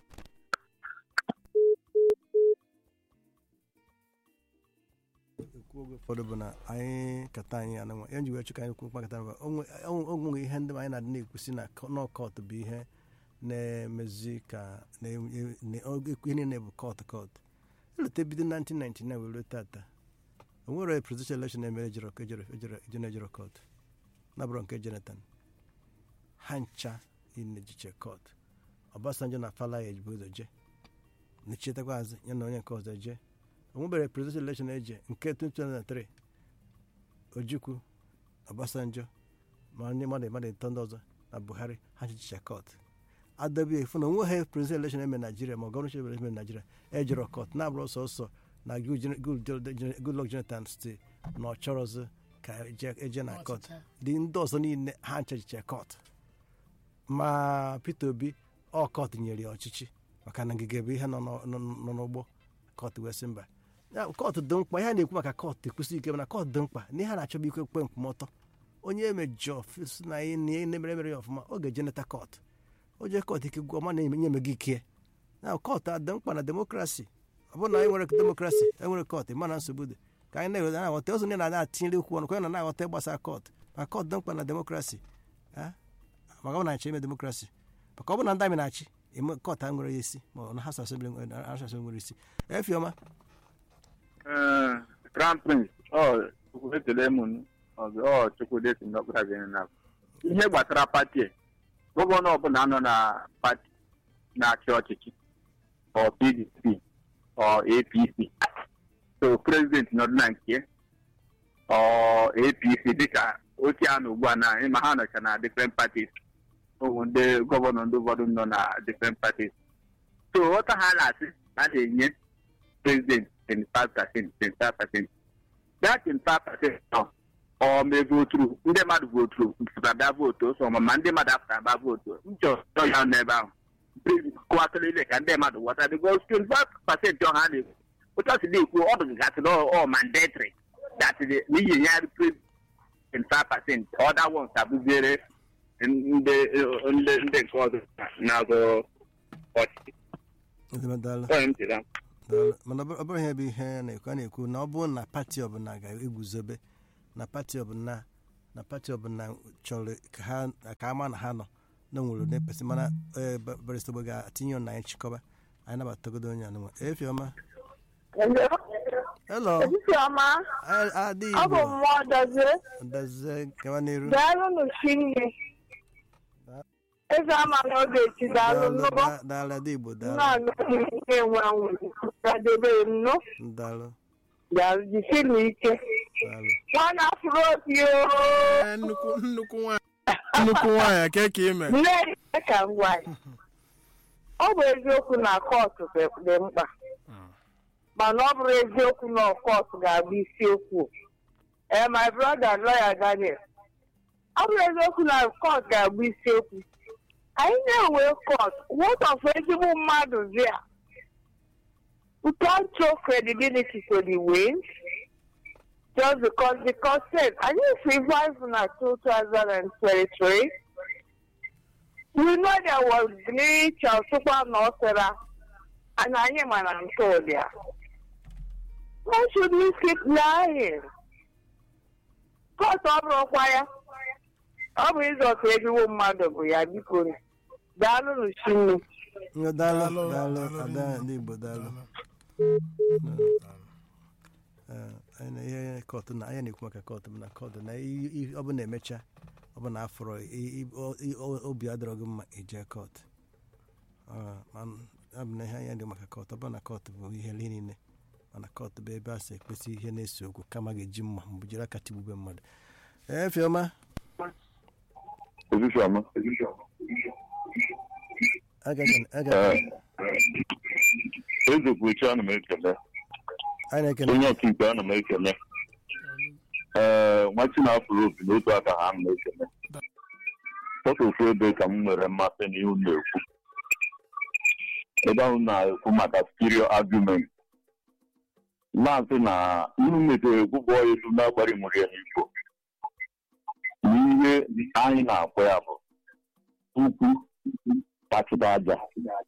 ekwu oge ụfọdụ bụ na anyị kata anyị anụnwa ya nji wee chụ ka anyị kwu mkpakọta mba onwe ihe ndị anyị na-adị na-ekwusi na nọkọt bụ ihe na-emezi ka na- na- oge- ihe niile bụ kọt kọt elute bido 1999 wee ruo tata o nwere presidential election emere ejere ejere ejere ejere ejere kọt nabụrụ nke jonathan ha ncha inejiche kọt obasanjo na falaya ejibu ụzọ jee nechitekwa azụ ya na onye nke ọzọ jee onwebere presidential election eje nke 2003 ojukwu obasanjo ma ndị mmadụ mmadụ ịtọ ndị ọzọ na buhari ha chichicha kọt adọbie fụ na onweghị presidential election eme naijiria ma gọvanọ election eme naijiria ejere kọt na-abụrụ sọsọ na goodluck jonathan steeti na ọ chọrọzi ka eje eje na kọt dị ndị ọzọ niile ha nchachicha kọt ma peter obi ọ kọt nyere ya ọchịchị maka na ngige bụ ihe nọ n'ọ- nọ nọ n'ụgbọ kọt wee sị mba ya kọt dị mkpa ihe a na-ekwu maka kọt ekwesị ike mana kọt dị mkpa na ihe a na-achọba ikwe kwe nkwụmọtọ onye emejọ si na ihe na ihe na-emere mere ya ọfụma ọ ga-eje neta kọt o jee kọt ike gwọ ma na-enye eme gị ike na kọt adị mkpa na demokrasi ọ bụrụ na anyị nwere demokrasi enwere kọt mana nsogbu dị ka anyị na-eweta na-aghọta ụzọ ndị na-ada atinyere okwu ọnụ ka anyị na na-aghọta gbasara kọt ma kọt dị mkpa na demokrasi a maka ọ bụ na achọ ime demokrasi maka ọ bụ na ndị amị na-achị eme kọt a nwere ya isi ma ọ na ha asasebili nwere isi efiọma crown prince ọ chukwu ekele m ọzọ ọ chukwu desi n'ọkpụra gị na ihe gbasara pati a, gọvanọ ọbụla nọ na pati na-achị ọchịchị ọ pdp ọ apc so prezidenti nọdụ na nke ọ apc dịka ochie a na ugbu a na ịma ha nọcha na different parties ụmụ ndị gọvanọ ndị ụfọdụ nọ na different parties so ghọta ha na-asị na a na-enye president 25 percent 25 percent that 25 percent nọ ọ mee voturu ndị mmadụ voturu mpụtara bịa vootu ọsọ ma ma ndị mmadụ apụtara bịa vootu nchọchọ ya n'ebe ahụ kụwatụrụ ile ka ndị mmadụ ghọta because 25 pasentị ọha a na-ekwu otu ọ si na-ekwu ọ dụgasị na ọ mandatory that the- n'ihi ya 25 pasentị other ones abụziere ndị ndị ndị nke ọzọ na-azụ ọchịchị Ezigbo daalụ. Onye m chere. Daalụ. mana ọ bụrụ- ọ bụrụ ihe bụ ihe a na-ekwu a na-ekwu na ọ bụrụ na pati ọbụla ga-eguzobe na pati ọbụla na pati ọbụla chọrọ ka ha ka ama na ha nọ na nwere ụdị pesi mana ee, Ba- barịsta Ogbe ga-atinye ọnụ anyị nchịkọba anyị nabatagodo onye anụnwa efiọma elo Chioma, adị ọ bụ igbo mmụọ dozie dazie gawa n'iru daalụnụ chinne eze ama n'oge echi daalụ Daalụ, nnụgo da- daalụ adị igbo daalụ nnọọ na-enwe anwụ gadebere m nụ daalụ daalụ jisinu ike daalụ nwana afụrụ obi oo Ee, nnukwu nnukwu nwaanyị nnukwu nwaanyị ka ka ime nne ya ka m gwa ya ọ bụ eziokwu na kọtụ dị dị mkpa mana ọ bụrụ eziokwu na kọtụ ga-abụ isiokwu ee my brother lawyer Daniel ọ bụrụ eziokwu na kọt ga-abụ isiokwu anyị na-enwe kọt what of ezigbo mmadụ there we can't show credibility to the wins just because the court said anyị survive na 2023 we know there was glitch ọsụkwa na ọsịra and anyị mana nke ụdịa why should we keep lying court ọ bụrụkwa ya ọ bụ ịzọta ezigbo mmadụ bụ ya biko daalụ n'uchinne Nga daalụ Daalụ, daalụ daalụ ada rinne. ndị igbo daalụ Ee, anyị na ihe kọtụ na anyị na-ekwu maka kọtụ bụ na kọtụ na i- i- ọ bụ na emecha ọ bụ na afọrọ i- i- o- i- o- obi adịrọ gị mma ije kọtụ Ọ, ma- ọ bụ na ihe anyị dị maka kọtụ ọ bụ na kọtụ bụ ihe niile mana kọtụ bụ ebe a sị ekpesi ihe na-ese okwu kama ga-eji mma mbụ jiri aka tigbube mmadụ ee fiọma Ezusiama. aga Eze Kwuchi ana m ekele. anyị na-ekele Onye ọkaikpe ana m ekele. Ee, nwachi na-afụrụ opi n'otu aka ha ana m ekele. Sọsọ ofu ebe ka m nwere mmasị n'ihu na-ekwu. Ebe ahụ na-ekwu maka stereo argument. Na-asị na ihu metere ekwụkwọ elu na-agbari nwere ya n'ifo. N'ihe anyị na-akpọ ya bụ ukwu kpachite aja.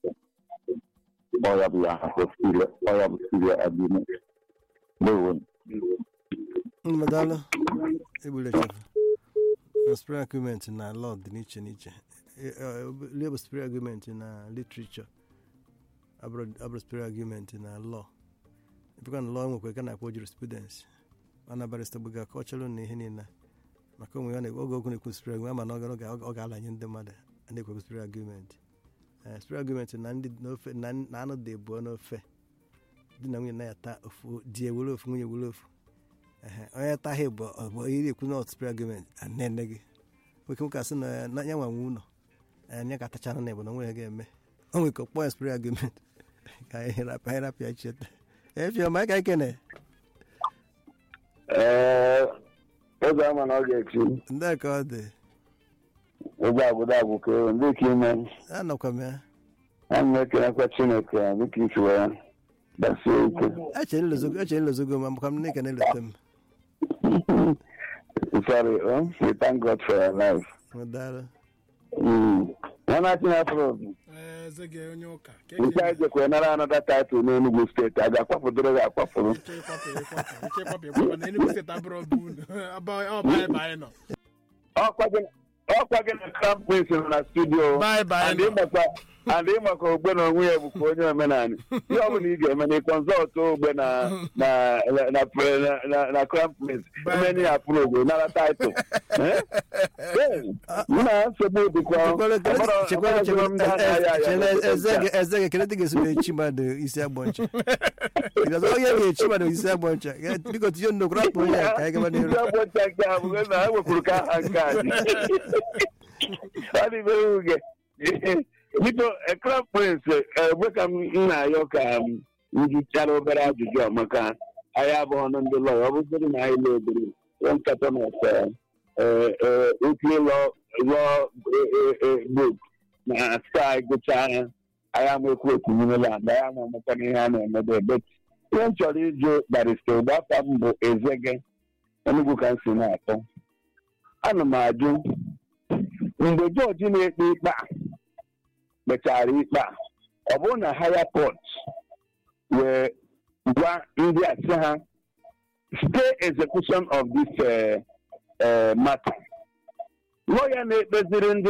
Ọya bụ ya akpọ stereo ọya bụ stereo argument. Ndewo. Nnụnụ daalụ egbule chefu na spray agreement na law dị n'iche n'iche lie bụ spray agreement na literature abụrụ spray agreement na law ebekwa na law nwekwa ka na-akpọ jurisprudence mana barista gbuga ka ọ chọrọ na ihe niile maka onwe ya na- oge okwu na-ekwu spray agreement mana ọ ga- ọ ga-alanye ndị mmadụ a na-ekwe spray agreement Eh, spray agreement na ndị n'ofe na na anụ dị ebuo n'ofe di na nwunye na-ata ofu di ewere ofu nwunye ewere ofu Ehe, onye taghị bụ ọ bụ iri ekwu not spray agreement anene gị nwoke nwoke asị na na ya nwanwe ụlọ anya ka atachara na igbo na onwe ya ga-eme o nwere ka ọkpọ ya spray agreement ka anyị rapụ anyị rapụ ya cheta efiọma ka ikene ee oge ama na ọ ga-echi ndị ka ọ dị ụgbọ agwụda agwụke ndị ka ime anọkwa m ya ana m ekelekwa chineke dịka isi wee gbasie ike eche nlezogo ma makwa m na ikene eleta m sorry oh, we thank god for your life daalụ nwana chinafro Ee, eze gị onye ụka ka nke anyị jekwe nara anọda taịtụl n'enugwu steeti a ga-akwapụdoro gị akwapụrụ iche ịkwapụ ịkwapụ iche ịkwapụ ịkwapụ na Enugu steeti abụrụ ọbụ unu Aba- ọ bye bye nọ ọkwa gị ọkwa gị na crown prince nọ na studio bye bye and nọ ịmakwa and ịmakwa ogbe na onwe ya bụkwa onye omenala ihe ọbụla ị ga-eme na ịkọnsọlt ogbe na na na na na na crown prince emeni ya pụrụ ogbe nara taịtụl Eh? Eh, mụ na nsogbu dịkwa chekwara chekwara eze gị eze gị kele dị ga-esi echi mmadụ isi agbọ ncha Because onye ga-echi mmadụ isi agbọ ncha Ga- biko tinye nnukwu rapụ onye a ka anyị gaba n'iru ụbọchị nke a bụ na ha wekwuru ka aha nke a dị ọ dị mere uge biko crown prince egbe ka m na-ayọ ka m njichara obere ajụjụ a maka anyị abụghị ọnụ ndị lọya ọ bụgodị na anyị lụ obere ihe nkata na oke lọ lọ book na sky gụchaa ya anyị amekwu ekwunyerela ndị anyị ama ọmụkwa n'ihe a na-emebe ebe ihe m chọrọ ịjụ barista ụgbafọ m bụ ezege enugwu ka m si na-atọ ana m ajụ mgbe jọji na-ekpe ikpe a kpechara ikpe a ọ bụrụ na haya pọt wee gwa ndị a sị ha stay execution of this uh, uh, matter lawyer na-ekpeziri ndị